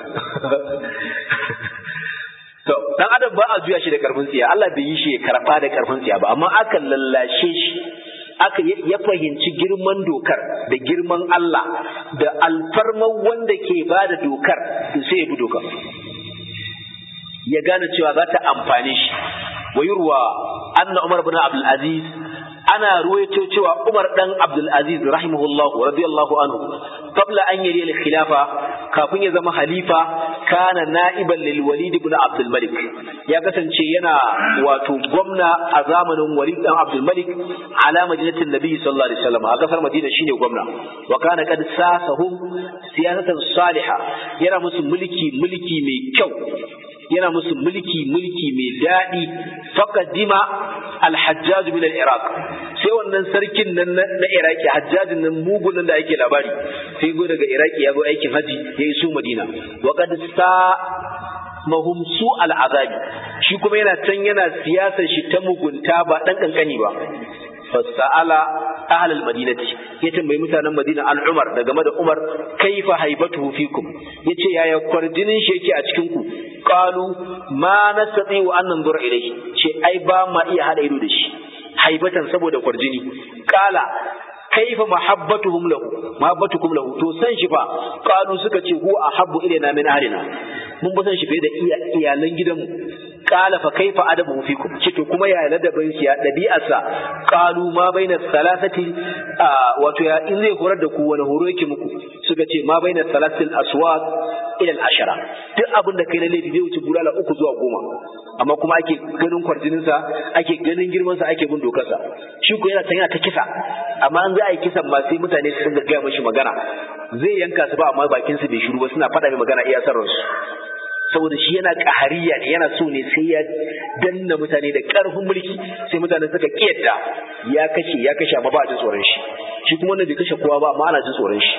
to dan adam ba a juya shi da karfin tsiya Allah bai yi shi ya karɓa da karfin tsiya ba amma aka lallashe shi aka ya fahimci girman dokar da girman Allah da alfarman wanda ke ba da dokar sai ya bi dokar ya gane cewa za ta amfane shi wa yurwa anna Umar bin Abdul Aziz ana ruwaito cewa Umar dan Abdul Aziz rahimahullah radiyallahu anhu qabla an yari al-khilafa kafin ya zama halifa kana na'iban lil Walid ibn Abdul Malik ya kasance yana wato gwamna a zamanin Walid dan Abdul Malik ala madinatin Nabi sallallahu alaihi wasallam a kasar Madina shine gwamna wa kana qad sasahum siyasatan salihah yana musu mulki mulki mai kyau yana musu mulki mulki mai daɗi faqadima al-hajjaj min al-iraq sai wannan sarkin nan na iraki hajjajin nan mugun nan da ake labari sai go daga iraki ya zo aikin haji ya iso madina wa qad sa mahum su al-azabi shi kuma yana can yana siyasar shi ta mugunta ba dan kankani ba fasa'ala ahl al-madinati ya tambayi mutanen madina al-umar da game da umar kaifa haibatuhu fikum yace yaya kwarjinin shi yake a cikin ku qalu ma nastati wa an nanzura ilayhi ce ai ba ma iya hada ido da shi haibatan saboda kwarjini qala kaifa mahabbatuhum lahu mahabbatukum lahu to san shi fa qalu suka ce huwa ahabbu ilayna min ahlina mun ba san shi fiye da iyalan gidanmu qala fa kaifa adabuhu fikum ce to kuma ya ladabin shi ya dabi'arsa qalu ma baina salasati wato ya in zai horar da ku wani horo yake muku suka ce ma baina salatil aswaq ila al ashara duk abin da kai na laifi zai wuce bulala uku zuwa goma amma kuma ake ganin kwarjininsa ake ganin girmansa ake bin dokarsa shi ko yana yana ta kisa amma an za a yi kisan ma sai mutane su dinga gaya mashi magana zai yanka su ba amma bakin su bai shiru ba suna faɗa mai magana iya sarransu saboda shi yana ƙahariya ne yana so ne sai ya danna mutane da ƙarfin mulki sai mutane suka kiyarda ya kashe ya kashe amma ba a jin tsoron shi shi kuma wannan bai kashe kowa ba amma ana jin tsoron shi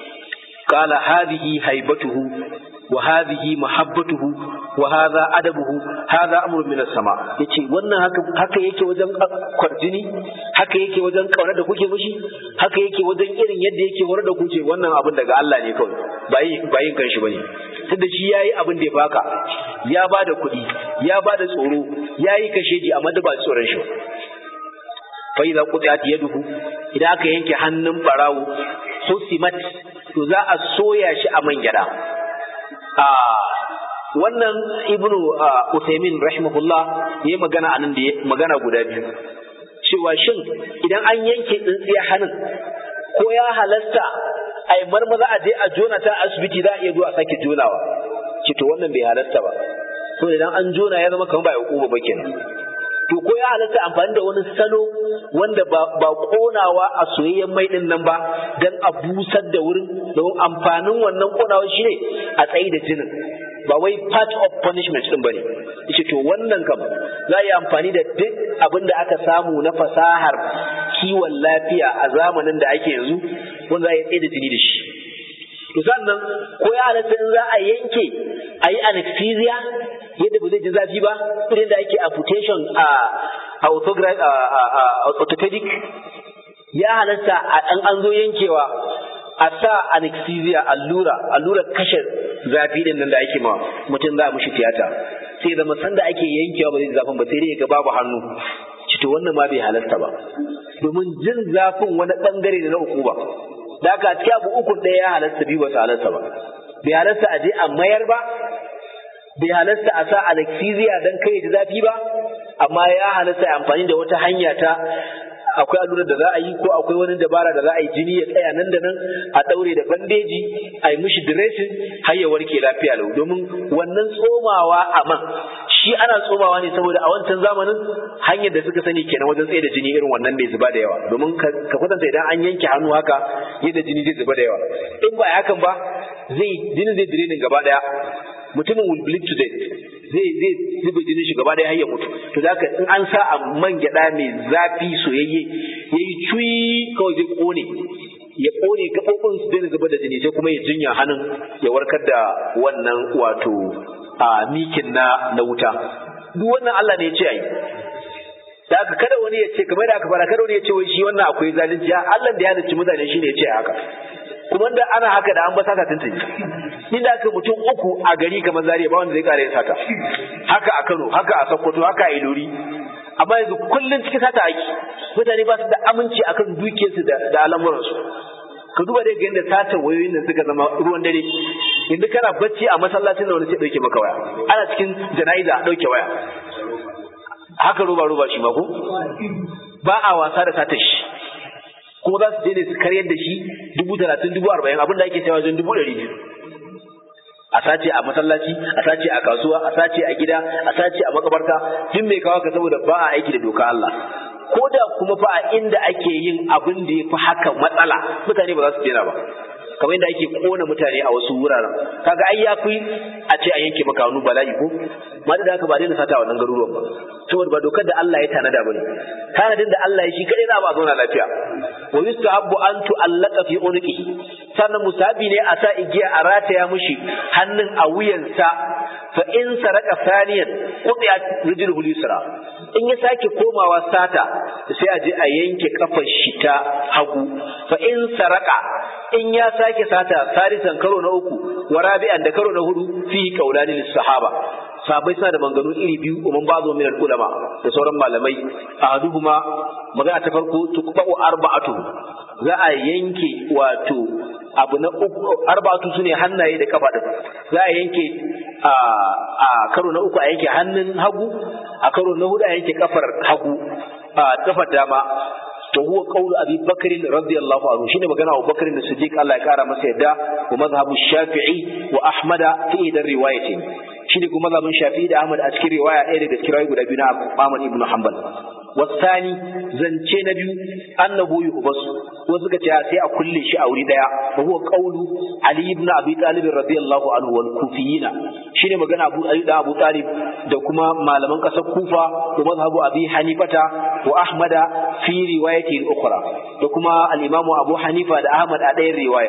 قال هذه هيبته وهذه محبته وهذا أدبه هذا أمر من السماء yace wannan haka haka yake wajen kwarjini haka yake wajen kauna da kuke mishi haka yake wajen irin yadda yake horar da kuke wannan abin daga Allah ne kawai ba yin ba yin kanshi bane tunda shi yayi abin da ya baka ya bada kuɗi ya bada tsoro yayi kasheji amma da ba tsoron shi fa idza qutiat yaduhu idan aka yanke hannun barawo husimat to za a soya shi a man gyada a wannan ibnu Uthaymin rahimahullah yayi magana anan da magana guda biyu cewa shin idan an yanke tsintsiya hannun ko ya halasta ai marmaza a je a jona ta asibiti za a iya zuwa sake jonawa ce to wannan bai halasta ba so idan an jona ya zama kamar ba ya hukuma ba kenan to ko ya halatta amfani da wani salo wanda ba ba konawa a soyayyen mai din nan ba dan a busar da wurin don amfanin wannan konawa shine a tsayi da jinin ba wai part of punishment din bane yace to wannan kam za yi amfani da duk abin da aka samu na fasahar kiwon lafiya a zamanin da ake yanzu wanda za a tsaye da jini da shi to sannan ko ya halatta in za a yanke a yi anesthesia yadda ba zai ji zafi ba irin da ake amputation a orthopedic ya halatta a ɗan an zo yankewa a sa anesthesia allura allura kashe zafi din nan da ake ma mutum za a mushi tiyata sai zama sanda ake yankewa ba zai zafin ba sai dai ga babu hannu cito wannan ma bai halasta ba domin jin zafin wani bangare ne na uku ba da haka cikin abu uku ɗaya ya halasta biyu ba su halasta ba bai halasta a je a mayar ba bai halasta a sa anesthesia don kai ji zafi ba amma ya halasta amfani da wata hanya ta akwai allurar da za a yi ko akwai wani dabara da za a yi jini ya tsaya nan da nan a daure da bandeji a yi mishi dressing har ya warke lafiya lau domin wannan tsomawa a man shi ana tsomawa ne saboda a wancan zamanin hanyar da suka sani kenan wajen tsaye da jini irin wannan mai zuba da yawa domin ka kwatanta idan an yanke hannu haka yadda jini zai zuba da yawa in ba hakan ba zai jini zai direnin gaba daya mutumin will bleed to death zai zai zuba jinin shi gaba daya har ya mutu to da haka in an sa a man gyada mai zafi soyayye yayi cuyi kawai zai kone ya kone gabobin su daina zuba da jini sai kuma ya jinya hannun ya warkar da wannan wato a mikin na na wuta duk wannan Allah ne ya ce ai da haka kada wani ya ce kamar da aka fara kada wani ya ce wai shi wannan akwai zalunci Allah da ya halicci mutane shine ya ce haka kuma da ana haka da an ba sata tuntuni inda aka mutum uku a gari kamar Zaria ba wanda zai kare sata haka a Kano haka a Sokoto haka a Ilori amma yanzu kullun cikin sata aiki mutane ba su da aminci akan dukiyarsu da da al'amuransu ka duba dai ga yadda sata wayoyin nan suka zama ruwan dare yanzu kana bacci a masallacin da wani sai dauke maka waya ana cikin jana'iza a dauke waya haka roba roba shi ma ko ba a wasa da satar shi kuma za su je ne su karyar da shi dubu talatin dubu arba'in abinda ake cewa wajen dubu ɗari biyu a sace a masallaci a sace a kasuwa a sace a gida a sace a makabarta duk mai kawo ka saboda ba a aiki da doka Allah ko da kuma fa a inda ake yin abin da ya fi haka matsala mutane ba za su daina ba kamar yadda ake kona mutane a wasu wuraren kaga ai ya fi a ce a yanke maka hannu bala'i ko ma da haka ba daina sata a wannan garuruwan ba saboda ba dokar da Allah ya tanada bane tanadin da Allah ya shi kadai za a zauna lafiya wa yustahabbu an tu'allaqa fi unqi sannan musabi ne a sa igiya a rataya mushi hannun a wuyansa fa in saraka saniyan qutiyat rijluhu yusra in ya sake komawa sata sai a je a yanke kafar shi ta hagu fa in saraka in ya sake sata sarisan karo na uku wa rabi'an da karo na hudu fi qaulani lis sahaba sahabbai suna da manganu iri biyu umman bazo min ulama da sauran malamai ahaduhuma magana ta farko tuqba'u arba'atu za a yanke wato abu na uku arba'atu sune hannaye da kafa din za a yanke a a karo na uku a yanke hannun hagu a karo na hudu a yanke kafar hagu a kafar dama to huwa qawlu abi bakr radiyallahu anhu shine magana Abu Bakr da Siddiq Allah ya kara masa yadda wa mazhabu Shafi'i wa Ahmad fi idan riwayatin shine kuma mazhabin Shafi'i da Ahmad a cikin riwaya ɗaya daga cikin riwayoyi guda biyu na Ahmad ibn Hanbal wasani zance na biyu annahu yuhbas wasu suka ce sai a kulle shi a wuri daya wa huwa qawlu Ali ibn Abi Talib radiyallahu anhu wal kufiyina shine magana Abu Ali da Abu Talib da kuma malaman kasar Kufa da mazhabu Abi Hanifata wa Ahmada fi riwayatin ukhra da kuma al-Imam Abu Hanifa da Ahmad a ɗayan riwaya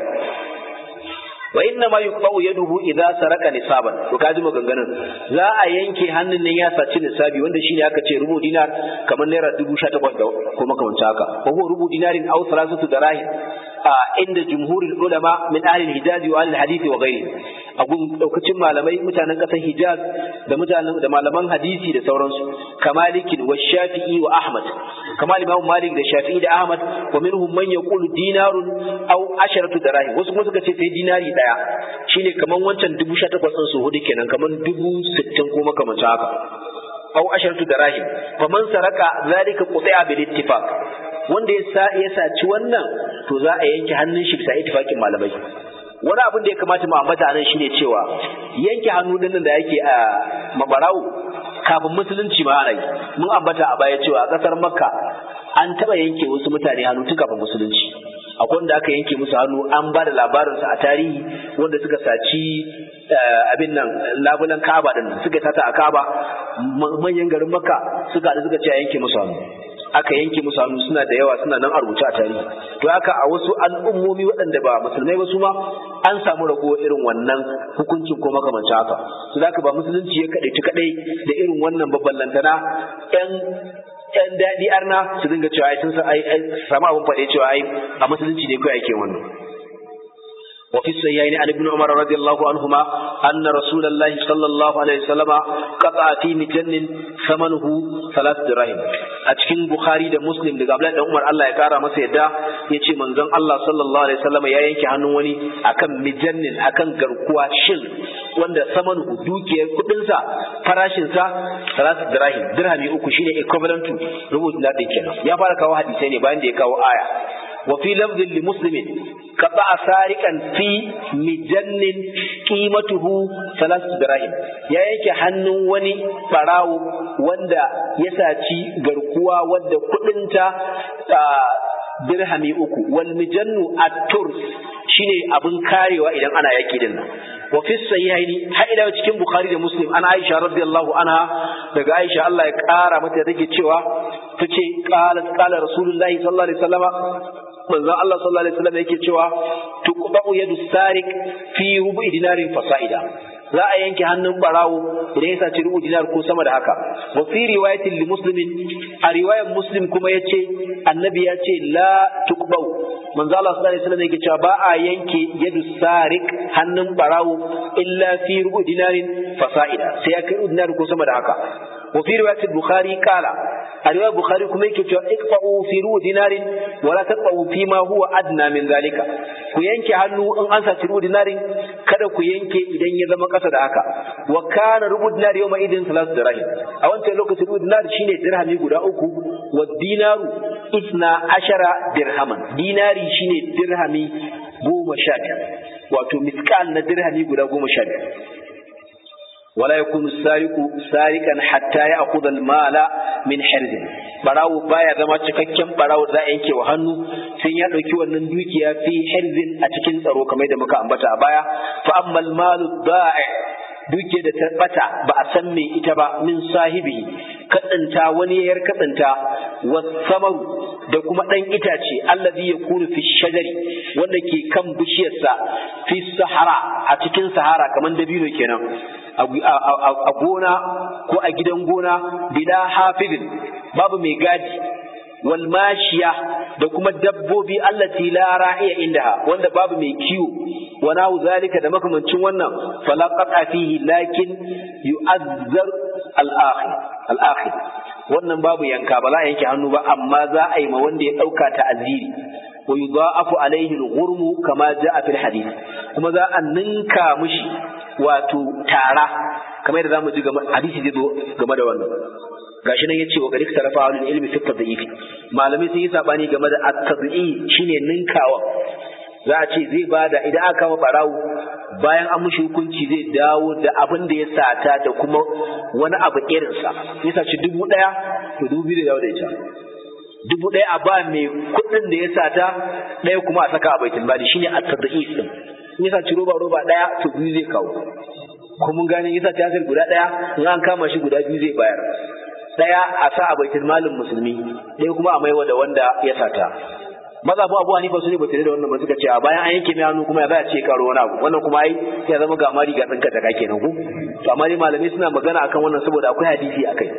wa inna ma yuqta'u yaduhu idza saraka nisaban to kaji maganganun za a yanke hannun nan ya saci nisabi wanda shine aka ce rubu dinar kamar naira 18,000 da kuma kamar haka wa huwa rubu dinarin aw salasatu darahim a inda jumhurul ulama min ahli al-hijaz wa ahli al-hadith wa ghairi a gun daukacin malamai mutanen kasar Hijaz da mutanen da malaman hadisi da sauransu kamalikin wa Shafi'i wa Ahmad kamal Imam Malik da Shafi'i da Ahmad wa minhum man yaqulu dinarun aw asharatu darahim wasu kuma suka ce sai dinari daya shine kaman wancan dubu sha takwas ɗin su hudu kenan kaman dubu sittin ko makamancin haka aw asharatu darahim faman saraka zalika quti'a bil ittifaq wanda ya sa ya saci wannan to za a yanke hannun shi bisa ittifaqin malamai wani abin da ya kamata mu ambata nan shine cewa yanke hannu din da yake a mabarau kafin musulunci ma ana yi mun ambata a baya cewa a kasar makka an taba yanke wasu mutane hannu tun kafin musulunci akwai wanda aka yanke musu hannu an ba da labarinsa a tarihi wanda suka saci abin nan labulan kaba din suka tata a kaba manyan garin makka suka da suka ce a yanke musu hannu aka yanke musu hannu suna da yawa suna nan a rubuce a tarihi to haka a wasu al'ummomi waɗanda ba musulmai ba su ma an samu rago irin wannan hukuncin ko makamancin haka su zaka ba musulunci ya kaɗai kaɗai da irin wannan babban lantana ƴan ƴan daɗi arna su dinga cewa ai sun sa ai samu abin faɗe cewa ai a musulunci ne kawai ake wannan وفي الصحيحين عن ابن عمر رضي الله عنهما أن رسول الله صلى الله عليه وسلم قطع في مجن ثمنه ثلاث دراهم أتكين بخاري ده مسلم ده قبل أن عمر الله يكارى مسا يدا يتي منزل الله صلى الله عليه وسلم يا ينكي هنوني أكم مجن أكم غرقوا شل wanda samanuhu dukiyar kudinsa farashinsa salatu dirahim dirhami uku shine equivalent to rubu dinar din kenan ya fara kawo hadisai ne bayan da ya kawo aya وفي لفظ لمسلم قطع سارقا في مجن قيمته ثلاث دراهم يا yake hannun wani barawo wanda ya saci garkuwa wadda kudinta dirhami uku wal mijannu at-turs shine abin karewa idan ana yaki din nan wa fi sahihaini har ila cikin bukhari da muslim ana aisha radiyallahu anha daga aisha Allah ya kara mata take cewa tace qala qala rasulullahi sallallahu alaihi wasallama manzo Allah sallallahu alaihi wasallam yake cewa tuqba'u yadu sarik fi rubu'i dinarin fasaida za a yanke hannun barawo idan ya saci rubu dinar ko sama da haka wa fi riwayatin li muslimin a riwayar muslim kuma yace annabi ya ce la tuqba'u manzo Allah sallallahu alaihi wasallam yake cewa ba a yanke yadu sarik hannun barawo illa fi rubu dinarin fasaida sai ya kai dinar ko sama da haka wa fi riwayatil bukhari qala a riwayar bukhari kuma yake cewa iqfa'u fi rubu dinarin wala taqfa'u fi ma huwa adna min zalika ku yanke hannu in an saci rubu dinarin kada ku yanke idan ya zama kasa da haka wa kana rubu dinar yawma idin salatu dirham a wancan lokacin rubu dinar shine dirhami guda uku wa dinaru isna ashara dirhaman dinari shine dirhami goma sha biyar wato miskal na dirhami guda goma sha biyar ولا يكون السارق سارقا حتى ياخذ المال من حرز barawo baya zama cikakken barawo za a yanke wa hannu sai ya dauki wannan dukiya fi hirzin a cikin tsaro kamar da muka ambata a baya fa ammal malu da'i dukiyar da ta bata ba a san me ita ba min sahibi kadanta wani yayar kadanta wasamaru da kuma dan itace allazi yakunu fi shajari wanda ke kan bishiyarsa fi sahara a cikin sahara kamar dabino kenan a gona ko a gidan gona bila hafizin babu mai gadi wal mashiya da kuma dabbobi allati la ra'iya indaha wanda babu mai kiwo wa nahu zalika da makamancin wannan fala qata fihi lakin yu'azzar al-akhir al-akhir wannan babu yanka ba za a yanke hannu ba amma za a yi ma wanda ya dauka ta'aziri wa yudha'afu alayhi al-ghurmu kama ja'a fil hadith kuma za a ninka mishi wato tara kamar yadda zamu ji game hadisi zai zo game da wannan gashi nan yace wa garik tarafa wal ilmi fi tadhif malamai sun yi sabani game da at-tadhi shine ninkawa za a ce zai bada idan aka kama barawo bayan an mushi hukunci zai dawo da abin da ya sata da kuma wani abu irinsa ya saci dubu ɗaya to dubu biyu da dawo da ita dubu ɗaya a ba mai kuɗin da ya sata ɗaya kuma a saka a baitul mali shine at-tadhi din in ya saci roba roba ɗaya to biyu zai kawo ko mun gane ya saci asir guda ɗaya in an kama shi guda biyu zai bayar ɗaya a sa a baitul malin musulmi ɗaya kuma a maiwa da wanda ya sata maza bu abu hanifa su ne ba da wannan ba suka ce a bayan an yanke mai hannu kuma ya za a ce karo wani abu wannan kuma ai ya zama ga mari ga tsinka ta kenan ku to amma dai malamai suna magana akan wannan saboda akwai hadisi akai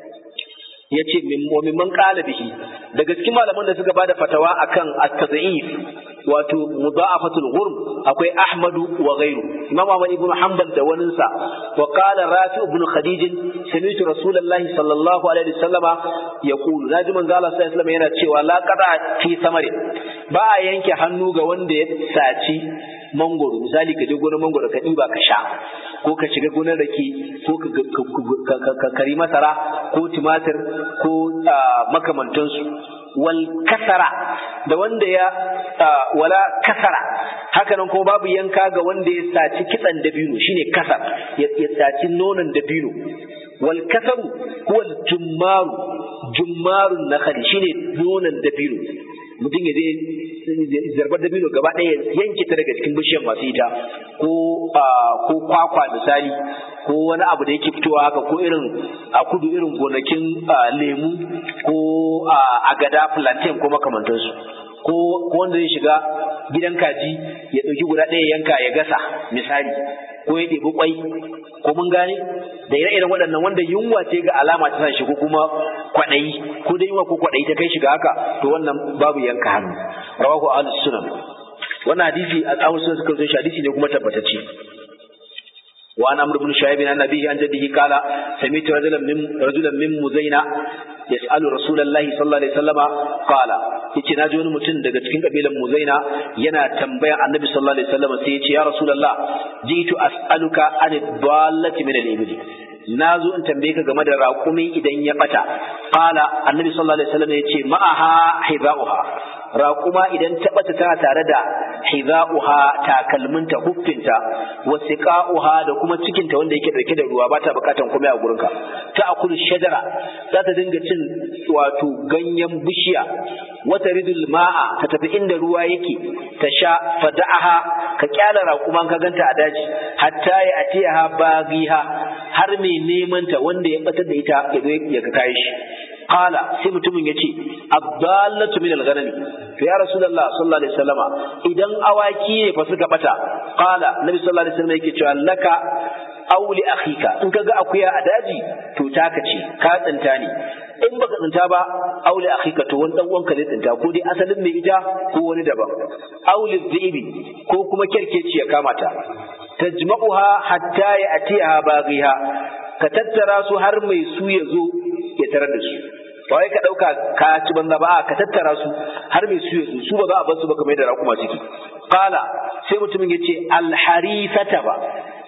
ya ce wa mimman qala bihi daga cikin malaman da suka bada fatawa akan at-tad'if wato mudha'afatul ghurm akwai ahmadu wa ghayru imam ahmad ibn hanbal da waninsa wa qala rafi ibn khadij sami'tu rasulullahi sallallahu alaihi wasallama yaqulu naji manzo Allah sallallahu alaihi wasallam yana cewa la qada fi samari ba a yanke hannu ga wanda ya saci mangoro misali ka je gonar mangoro ka ɗiba ka sha ko ka shiga gonar rake ko ka kari masara ko tumatir ko makamantansu wal kasara da wanda ya wala kasara hakanan kuma babu yanka ga wanda ya saci kitsan dabino shine kasar ya saci nonon dabino wal kasaru huwa jummaru jummarun nakhali shine nonon dabino mutum ya zai zarbar dabino gaba ɗaya yanke ta daga cikin bishiyar masu ita ko ko kwakwa misali ko wani abu da yake fitowa haka ko irin a kudu irin gonakin lemu ko agada plantain ko makamantansu ko wanda zai shiga gidan kaji ya ɗauki guda ɗaya yanka ya gasa misali ko ya ɗebi kwai ko mun gane da ire-iren waɗannan wanda yunwa ce ga alama ta shi ko kuma kwaɗayi ko da yunwa ko kwaɗayi ta kai shiga haka to wannan babu yanka hannu rawahu ahlus sunan wannan hadisi al-ahlus sunan suka zo shi hadisi ne kuma tabbatacce وعن عمرو بن شعيب عن أبيه عن جده قال سمعت رجلا من رجلا من مزينة يسأل رسول الله صلى الله عليه وسلم قال yace na ji wani mutum daga cikin kabilan Muzaina yana tambaya Annabi sallallahu alaihi wasallam sai yace ya Rasulullah jitu as'aluka an dallati min al-ibli na zo in tambaye ka game da raƙumi idan ya bata qala Annabi sallallahu alaihi wasallam yace ma'aha hidauha raƙuma idan ta bata tana tare da hidauha takalminta huffinta wa siqauha da kuma cikinta wanda yake dauke da ruwa ba ta bukatan komai a gurinka ta akulu shajara za ta dinga cin wato ganyen bishiya wata ridul ma'a ta tafi inda ruwa yake ta sha fada'aha ka kyala raƙuman ka ganta a daji hatta ya atiyaha bagiha har mai neman ta wanda ya batar da ita ya zo ya ka kai shi qala sai mutumin yace abdallatu min al-ghanami to ya rasulullah sallallahu alaihi wasallama idan awaki ne fa suka bata qala nabi sallallahu alaihi wasallam yake cewa laka aw li akhika in kaga akuya a daji to taka ce ka tsinta ne in baka tsinta ba aw li akhika to wani dan uwanka zai tsinta ko dai asalin mai ita ko wani daban aw li dhibi ko kuma kerkeci ya kama ta tajma'uha hatta ya atiha baghiha ka tattara su har mai su ya zo ya tarar da su ba wai ka dauka ka ci banza ba ka tattara su har mai su ya zo su ba za a bar su ba kamar yadda raƙuma suke qala sai mutumin ya ce alharisata ba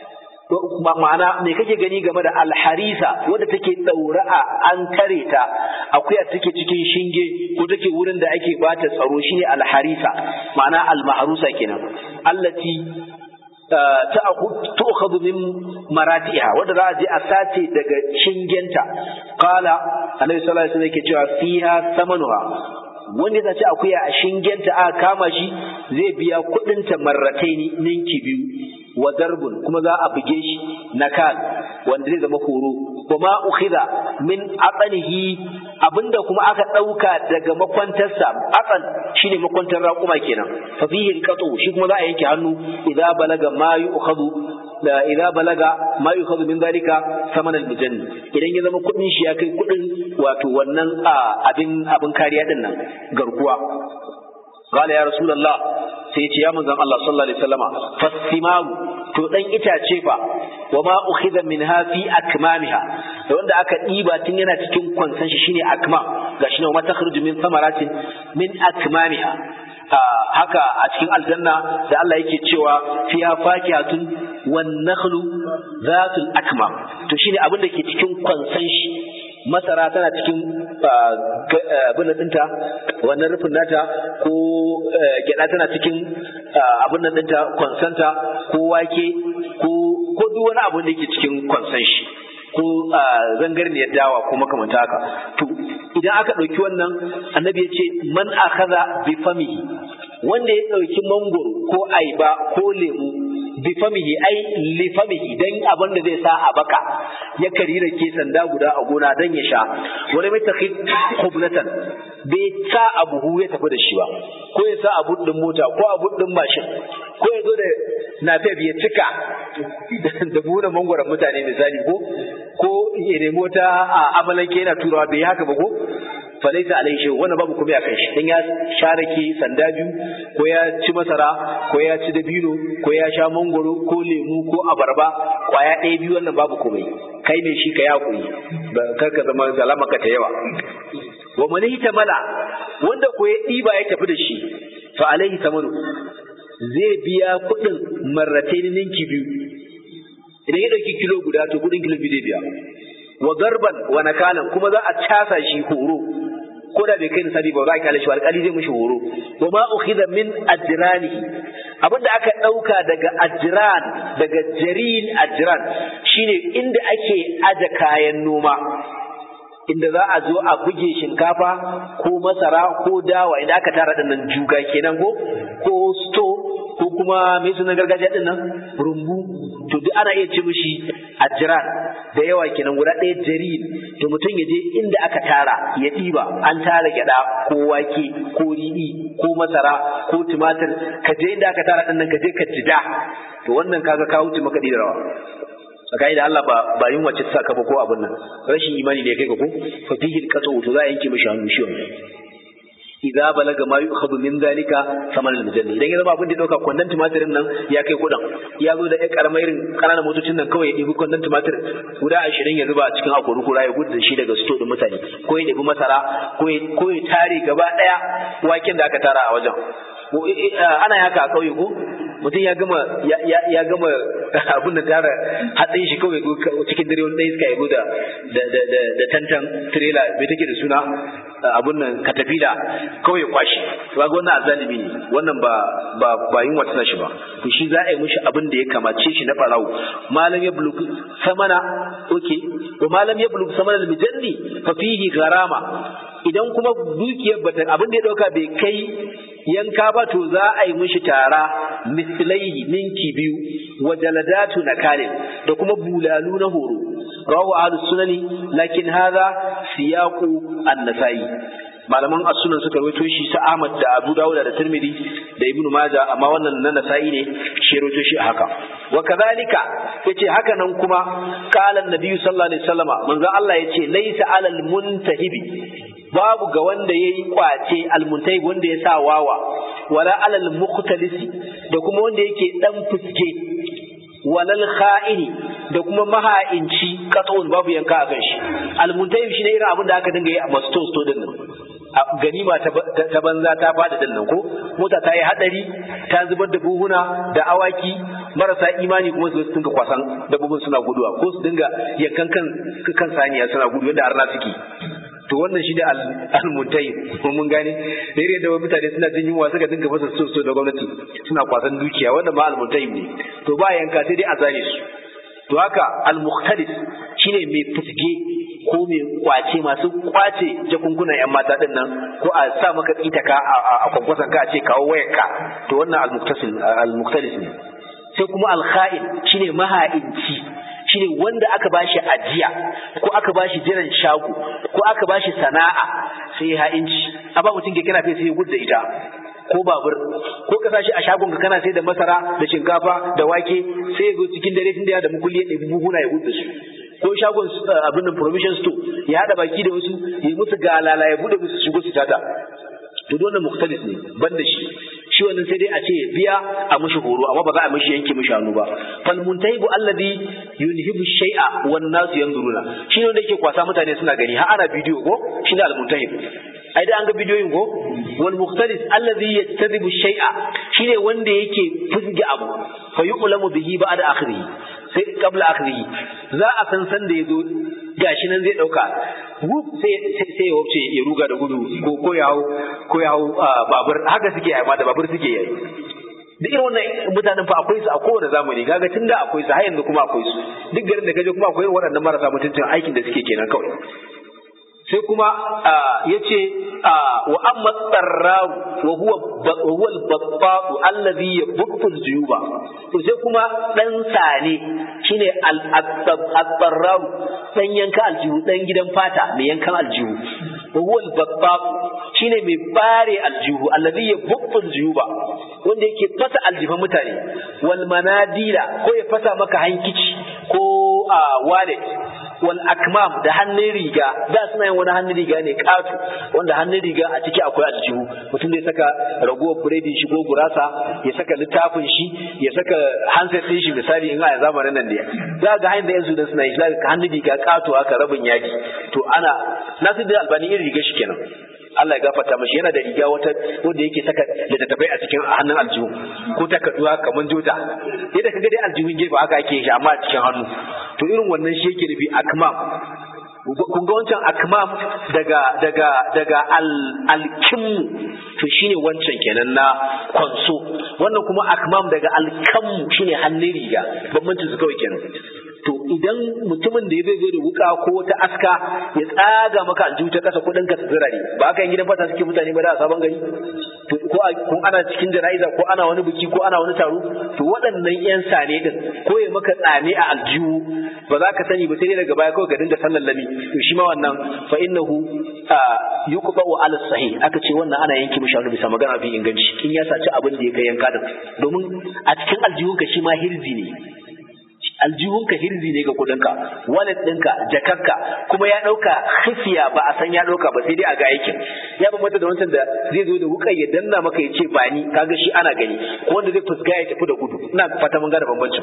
ma'ana me kake gani game da alharisa wadda take daura a an tare ta akuya take cikin shinge ko take wurin da ake bata tsaro shine alharisa ma'ana almahrusa kenan allati tu'khadhu min maratiha wadda za a je a sace daga shingenta qala annabi sallallahu alaihi wasallam yake cewa fiha samanuha wanda ta ce akuya a shingenta aka kama shi zai biya kuɗin ta marrataini ninki biyu wa darbun kuma za a buge shi nakal wanda zai zama horo kuma ukhidha min aqanihi abinda kuma aka dauka daga makwantarsa aqan shine makwantar raƙuma kenan fa fihi alqatu shi kuma za a yanke hannu idza balaga ma yu'khadhu da idza balaga ma yu'khadhu min dalika saman almujanni idan ya zama kudin shi ya kai kudin wato wannan abin abin kariya din nan garkuwa قال يا رسول الله sai ce ya manzon Allah sallallahu alaihi wasallama fasimaru to dan itace fa wa ma ukhidha minha fi akmamiha da wanda aka diba tun yana cikin kwansan shi shine akmam gashi ne wa takhruju min samaratin min akmamiha haka a cikin aljanna da Allah yake cewa fiha fakihatun wan nakhlu zatul akmam to shine abin da ke cikin kwansan shi masara tana cikin abin ɗinta wannan rufin nata ko gyada tana cikin abin nan ɗinta kwansanta ko wake ko duk wani abin da yake cikin kwansan shi ko zangarniyar dawa ko makamanta haka to idan aka ɗauki wannan annabi ya ce man akhadha bi famihi wanda ya ɗauki mangoro ko aiba ko lemu bi famihi ai li famihi dan abin da zai sa a baka ya karira ke sanda guda a gona dan ya sha wani mai takhid khublatan bai sa abu ya tafi da shi ba ko ya sa abu din mota ko abu din mashin ko ya zo da nafef ya cika da buɗe mangwaron mutane misali ko ko ya nemo ta a amalanke yana turawa bai haka ba ko falaita alaihi shay wannan babu komai akan shi dan ya sharake sanda biyu ko ya ci masara ko ya ci dabino ko ya sha mangoro ko lemu ko abarba kwaya ɗaya biyu wannan babu komai kai ne shi ka ya kuri kar ka zama zalama ka ta yawa wa man mala wanda ko ya ɗiba ya tafi da shi fa alaihi tamanu zai biya kuɗin marratain ninki biyu idan ya ɗauki kilo guda to kuɗin kilo biyu zai biya wa garban wa nakalan kuma za a casa shi horo ko da bai kai nisabi ba za a kyale shi alƙali zai mishi horo wa ma ukhidha min ajranihi abinda aka ɗauka daga ajran daga jarin ajran shine inda ake aje kayan noma inda za a zo a buge shinkafa ko masara ko dawa inda aka tara dinnan juga kenan ko ko sto ko kuma mai sunan gargajiya din nan rumbu to duk ana iya ci mishi ajran da yawa kenan guda ɗaya jarin to mutum ya je inda aka tara ya ɗiba an tara gyaɗa ko wake ko riɗi ko masara ko tumatir ka je inda aka tara ɗin nan ka je ka jida to wannan kaga ka wuce makaɗi da rawa tsakani da Allah ba ba yin wacce ta saka ba ko abin nan rashin imani ne kai ka ko fa fihi alqatu to za a yanke mishi hannu shi wannan idza balaga ma yu'khadhu min zalika saman al-mujalli idan ya zama abin da ya dauka kwandon tumatirin nan ya kai kudan ya zo da ɗan karamar irin ƙananan motocin nan kawai ya ɗibi kwandon tumatir guda ashirin ya zuba a cikin akori kura ya gudu da shi daga sto ɗin mutane ko ya ɗibi masara ko ya tare gaba ɗaya waken da aka tara a wajen ana haka a ƙauye ko mutum ya gama ya gama abin da tara hatsin shi kawai cikin dare wani ɗaya iska ya da da tantan tirela bai take da suna abun nan katafila kawai kwashi to ga wannan azalimi ne wannan ba ba ba yin wata shi ba to shi za a yi mishi abin da ya kamace shi na barawo malam ya buluk samana oke wa malam ya buluk samana al-mijalli fa fihi garama idan kuma dukiyar bata abin da ya dauka bai kai yanka ba to za a yi mishi tara mislaihi ninki biyu wa jaladatu nakalin da kuma bulalu na horo rawu ahlus sunani lakin hadha siyaqu an-nasai malaman as-sunan suka rawaito shi sa Ahmad da Abu Dawud da Tirmidhi da Ibn Majah amma wannan na Nasa'i ne shi rawaito shi haka wa kadhalika yace haka nan kuma qala an-nabi sallallahu alaihi wasallama manzo Allah yace laysa alal muntahibi babu ga wanda yayi kwace al-muntahib wanda ya sa wawa wala alal mukhtalisi da kuma wanda yake dan fuske walal kha'ini da kuma maha'inci katawun babu yanka a kan shi almuntayib shine irin abin da aka dinga yi a masto sto din nan ganima ta banza ta fada din nan ko mota ta yi hadari ta zubar da buhuna da awaki marasa imani kuma su dinga kwasan dabbobin suna guduwa ko su dinga yankan kan kan saniya suna gudu yadda arna suke to wannan shi da al-muntayi mun gane da irin da mutane suna jin yunwa suka dinga fasa so so da gwamnati suna kwasan dukiya wannan ma al-muntayi ne to ba yanka sai dai a zane su to haka al-mukhtalis shine mai fusge ko mai kwace masu kwace jakunkunan yan mata din nan ko a sa maka tsitaka a kwankwasan ka a ce kawo wayarka to wannan al-mukhtasil al-mukhtalis ne sai kuma al-kha'in shine maha'inci shine wanda aka bashi ajiya ko aka bashi jiran shago ko aka bashi sana'a sai ha'inci a ba mutum ke kana sai ya gudu da ita ko babur ko ka sashi a shagon ka kana sai da masara da shinkafa da wake sai ya zo cikin dare tun da ya da mukulli ya ɗebi buhuna ya gudu da su ko shagon abin da provision store ya haɗa baki da wasu ya musu galala ya bude musu shigo su tata to dole mukhtalis ne ban da shi shi wannan sai dai a ce biya a mishi horo amma ba za a mishi yanke mishi hannu ba fal muntahibu alladhi yunhibu shay'a wan nas yanzuruna shi ne wanda yake kwasa mutane suna gani har ana bidiyo ko shi ne al muntahib ai da an ga bidiyoyin ko wal mukhtalis alladhi yattadibu shay'a shine wanda yake fusge abu fa yuqlamu bihi ba'da akhirih sai qabla akhirih za a san san da yazo gashi nan zai dauka wuf sai sai ya wuce ya ruga da gudu ko ko ya hau ko ya hau babur haka suke amma da babur suke yayi duk irin wannan mutanen fa akwai su a kowane zamani kaga tunda akwai su har yanzu kuma akwai su duk garin da kaje kuma akwai waɗannan marasa mutuncin aikin da suke kenan kawai sai kuma ya ce wa amma tsarraru wa huwa al-battatu allazi yabuttu al-juyuba to sai kuma dan sane shine al-tsarraru dan yanka aljihu dan gidan fata mai yankan aljihu wa huwa al-battatu shine mai bare aljihu allazi yabuttu al-juyuba wanda yake fasa aljifan mutane wal manadila ko ya fasa maka hankici ko wallet wal akmam da hannun riga da suna yin wani hannun riga ne katu wanda hannun riga a ciki akwai aljihu mutum zai saka ragowar biredin shi ko gurasa ya saka littafin shi ya saka handset din shi misali in a zamanin nan ne za ga hanyar da yanzu da suna yi za ga hannun riga katu haka rabin yaji to ana nasu da albani irin riga shi kenan Allah ya gafarta mashi yana da riga wata wanda yake saka littattafai a cikin hannun aljihu ko takarduwa kamar jota yadda kaga dai aljihun gefe haka ake shi amma a cikin hannu to irin wannan shi yake nufi akmam kun ga wancan akmam daga daga daga al alkimmu to shine wancan kenan na kwanso wannan kuma akmam daga alkammu shine hannun riga bambancin su kawai kenan to idan mutumin da ya zai zo da wuka ko wata aska ya tsaga maka aljihu ta kasa kudin ka tsirare ba haka yin gidan fata suke mutane ba da a sabon gari to ko kun ana cikin jana'iza ko ana wani biki ko ana wani taro to waɗannan yan sane din ko ya maka tsame a aljihu ba za ka sani ba sai daga baya kawai ka dinga sallan lami to shi ma wannan fa innahu yuqba'u ala sahih aka ce wannan ana yanke mishi hannu bisa magana fi inganci in ya saci abin da ya kai yanka din domin a cikin aljihunka shi ma hirzi ne aljihunka hirzi ne ga kudinka wallet ɗinka jakarka kuma ya ɗauka khifiya ba a san ya ɗauka ba sai dai a ga aikin ya bambanta da wancan da zai zo da wuka ya danna maka ya ce ba ni kaga shi ana gani ko wanda zai fuska ya tafi da gudu ina fata mun gane bambancin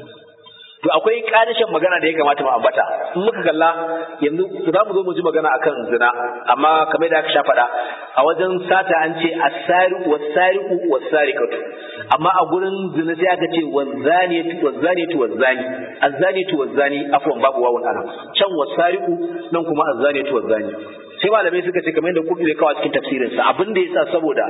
to akwai ƙarishin magana da ya kamata mu ambata in muka kalla yanzu za mu zo mu ji magana akan zina amma kamar da aka sha faɗa a wajen sata an ce as-sariqu was-sariqu was-sariqatu amma a gurin zina sai aka ce waz-zaniyatu waz-zaniyatu waz-zani az-zaniyatu waz-zani afwan babu wawun ana can was-sariqu nan kuma az-zaniyatu waz-zani sai malamai suka ce kamar yadda kudu ya kawo cikin tafsirin sa abin da yasa saboda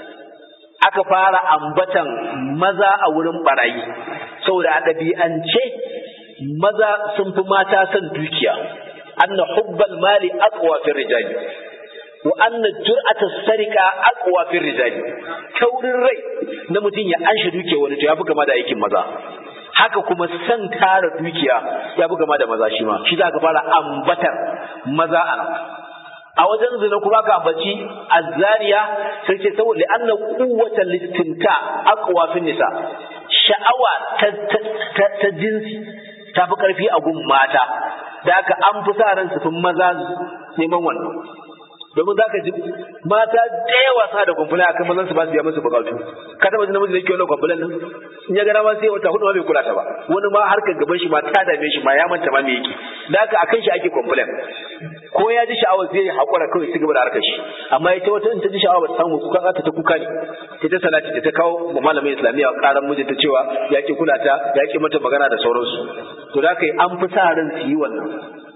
aka fara ambatan maza a wurin barayi saboda a ɗabi'ance maza sun fi mata son dukiya anna hubbal mali aqwa fi rijali wa anna jur'ata sarika aqwa fi rijali taurin rai na mutum ya anshe dukiya wani to ya fi gama da aikin maza haka kuma san tara dukiya ya fi gama da maza shi ma shi za ka fara ambatar maza a a wajen zina kuma ka ambaci azzaniya sai ce saboda anna quwwata listimta aqwa fi nisa sha'awa ta ta jinsi ta fi karfi a gun mata da haka an fi sa ran su fi maza neman wannan domin za ka ji mata da yawa sa da kwamfula a kan mazan su ba su biya musu bukatu ka taba ji namiji da yake wannan kwamfulan nan in ya gara ma sai wata hudu ma bai kula ta ba wani ma harkar gaban shi ma ta dame shi ma ya manta ma me yake da haka akan shi ake kwamfulan ko ya ji sha'awar zai haƙura kawai su gaba da harkar shi amma ita wata in ta ji sha'awa ba ta samu kuka ta ta kuka ne ta ta salati ta kawo ma malamin islamiyya karan mijinta cewa ya ki kula ta ya ki mata magana da sauransu to da haka an fi sa ran su yi wannan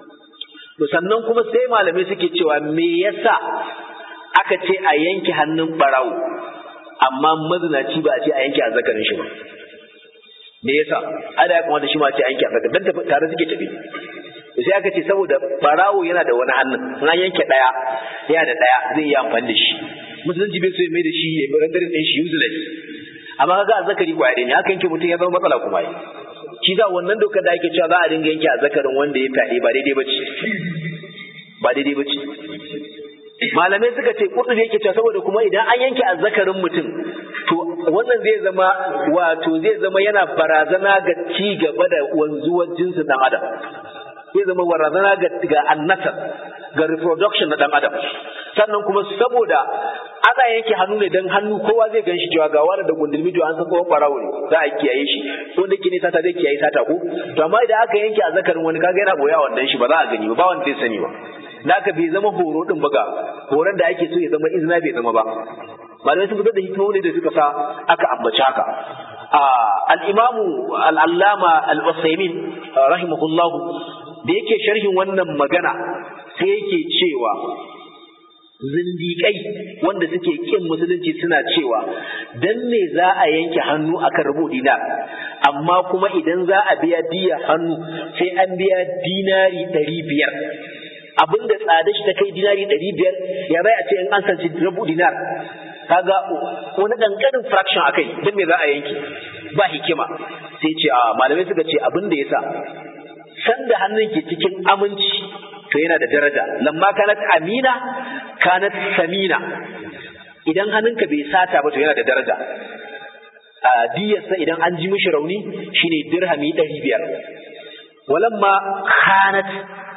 to sannan kuma sai malamai suke cewa me yasa aka ce a yanke hannun barawo amma mazinaci ba a ce a yanke azzakarin shi ba me yasa ada ya kamata shi ma ce a yanke azzakarin dan tafi tare suke tafi sai aka ce saboda barawo yana da wani hannun in an yanke daya yana da daya zai yi amfani da shi musulunci bai so ya mai da shi ya rendering din shi useless amma kaga azzakari kwaya ne haka yanke mutum ya zama matsala kuma yi shi za wannan dokar da ake cewa za a dinga yanke a zakarin wanda ya fyaɗe ba daidai ba ce ba daidai ba ce malamai suka ce kudu yake cewa saboda kuma idan an yanke a zakarin mutum to wannan zai zama wato zai zama yana barazana ga ci gaba da wanzuwar jinsin dan adam zai zama barazana ga ga annasar ga reproduction na dan adam sannan kuma saboda ana yanke hannu ne dan hannu kowa zai gan shi cewa ga wani da gundulmi to an san kowa barawo ne za a kiyaye shi wanda ke ne sata zai kiyaye sata ko to amma idan aka yanke a zakarin wani kaga yana boya wannan shi ba za a gani ba ba wanda zai sani ba da aka bai zama horo din ba ga horon da ake so ya zama izina bai zama ba malamai sun fitar da hikimomi da suka sa aka ambaci haka al-imamu al-allama al-usaymin rahimahullahu da yake sharhin wannan magana sai yake cewa zindiƙai wanda suke kin musulunci suna cewa dan me za a yanke hannu akan rubu dinar amma kuma idan za a biya diya hannu sai an biya dinari ɗari biyar abinda tsada shi ta kai dinari ɗari biyar ya bai a ce in an sanci rubu dinar kaga wani ƙanƙanin fraction akai dan me za a yanke ba hikima sai ce a malamai suka ce abin da yasa sanda hannun ke cikin aminci to yana da daraja lamma kanat amina kanat samina idan hannunka bai sata ba to yana da daraja a diyarsa idan an ji mishi rauni shine dirhami ɗari biyar walamma kanat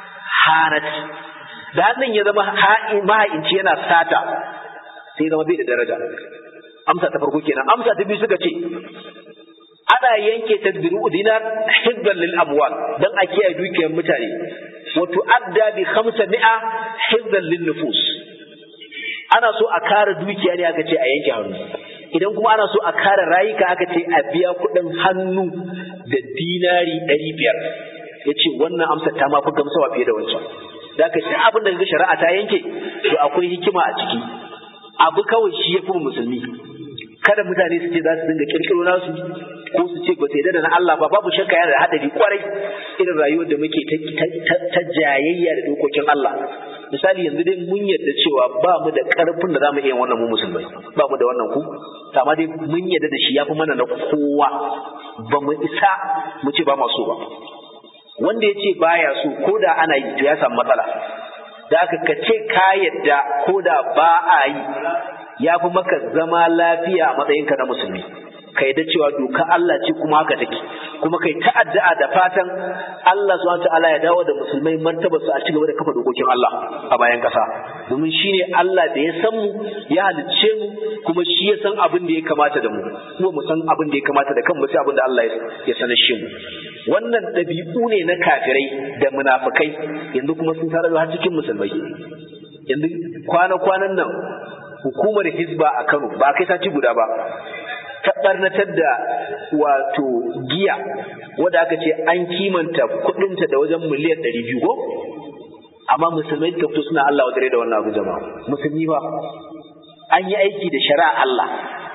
hanat da hannun ya zama maha'inci yana sata sai zama bai da daraja amsa ta farko kenan amsa ta biyu suka ce ana yanke tadbiru dinar hibban lil amwal dan a kiyaye dukiyar mutane wa tu'adda bi 500 hibban lin nufus ana so a kare dukiya ne aka ce a yanke hannu idan kuma ana so a kare rayuka aka ce a biya kuɗin hannu da dinari ɗari biyar ya ce wannan amsa ta mafi gamsawa fiye da wancan da ka shi abin da ga shari'a ta yanke to akwai hikima a ciki abu kawai shi ya fi musulmi kada mutane su ce za su dinga kirkiro nasu ko su ce ba su yarda da na Allah ba babu shakka yana da hadari kwarai irin rayuwar da muke ta jayayya da dokokin Allah misali yanzu dai mun yarda cewa ba mu da karfin da zamu iya wannan mu musulmai ba mu da wannan ku amma dai mun yarda da shi yafi mana na kowa ba mu isa mu ce ba maso ba wanda ya ce baya so ko da ana yi to ya samu matsala da aka ka ce ka yadda ko da ba a yi ya fi maka zama lafiya a matsayinka na musulmi ka yadda cewa doka Allah ce kuma haka take kuma kai ta'addu'a da fatan Allah subhanahu ta'ala ya dawo da musulmai martaba su a ci gaba da kafa dokokin Allah a bayan kasa domin shine Allah da ya san mu ya halicce mu kuma shi ya san abin da ya kamata da mu kuma mu san abin da ya kamata da kanmu sai abin da Allah ya sanar shi mu wannan ɗabi'u ne na kafirai da munafikai yanzu kuma sun tarar har cikin musulmai yanzu kwana-kwanan nan hukumar hizba a Kano ba kai sati guda ba ta barnatar da wato giya wadda aka ce an kimanta kudinta da wajen miliyan ɗari biyu ko amma musulmai ta fito suna Allah wadare da wannan abu jama'a musulmi ba an yi aiki da shari'a Allah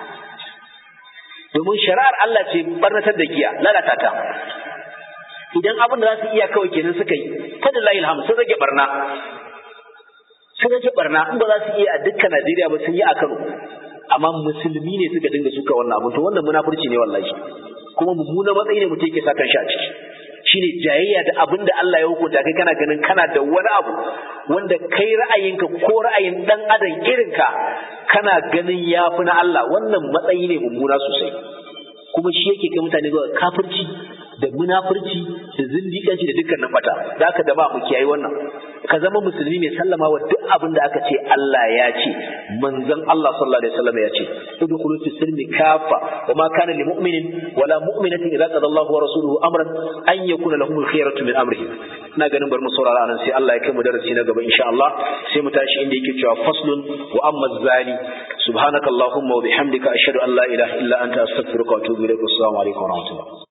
domin shari'ar Allah ce barnatar da giya lalata ta idan abin da za su iya kawai kenan suka yi fadin layi alhamdu sun rage barna sun rage barna in ba za su iya a dukkan Najeriya ba sun yi a Kano amma musulmi ne suka dinga suka wannan abin to wannan munafurci ne wallahi kuma mummuna matsayi ne mutum yake sa kan shi a ciki shine jayayya da abin da Allah ya hukunta kai kana ganin kana da wani abu wanda kai ra'ayinka ko ra'ayin dan adam irinka kana ganin yafi na Allah wannan matsayi ne mummuna sosai kuma shi yake kai mutane zuwa kafirci da munafurci da zindiƙanci da dukkan nan bata da aka da ba mu kiyaye wannan ka zama musulmi mai sallama wa duk abin da aka ce Allah ya ce manzon Allah sallallahu alaihi wasallam ya ce udkhulu fi silmi kafa wa ma kana lil mu'minin wala mu'minatin idza qada Allahu wa rasuluhu amran an yakuna lahumul khiyaratu min amrihi ina ganin bar mu saurara anan sai Allah ya kai mu darasi na gaba insha Allah sai mu tashi inda yake cewa faslun wa amma zani subhanakallahumma wa bihamdika ashhadu an la ilaha illa anta astaghfiruka wa atubu ilaik assalamu alaikum wa rahmatullah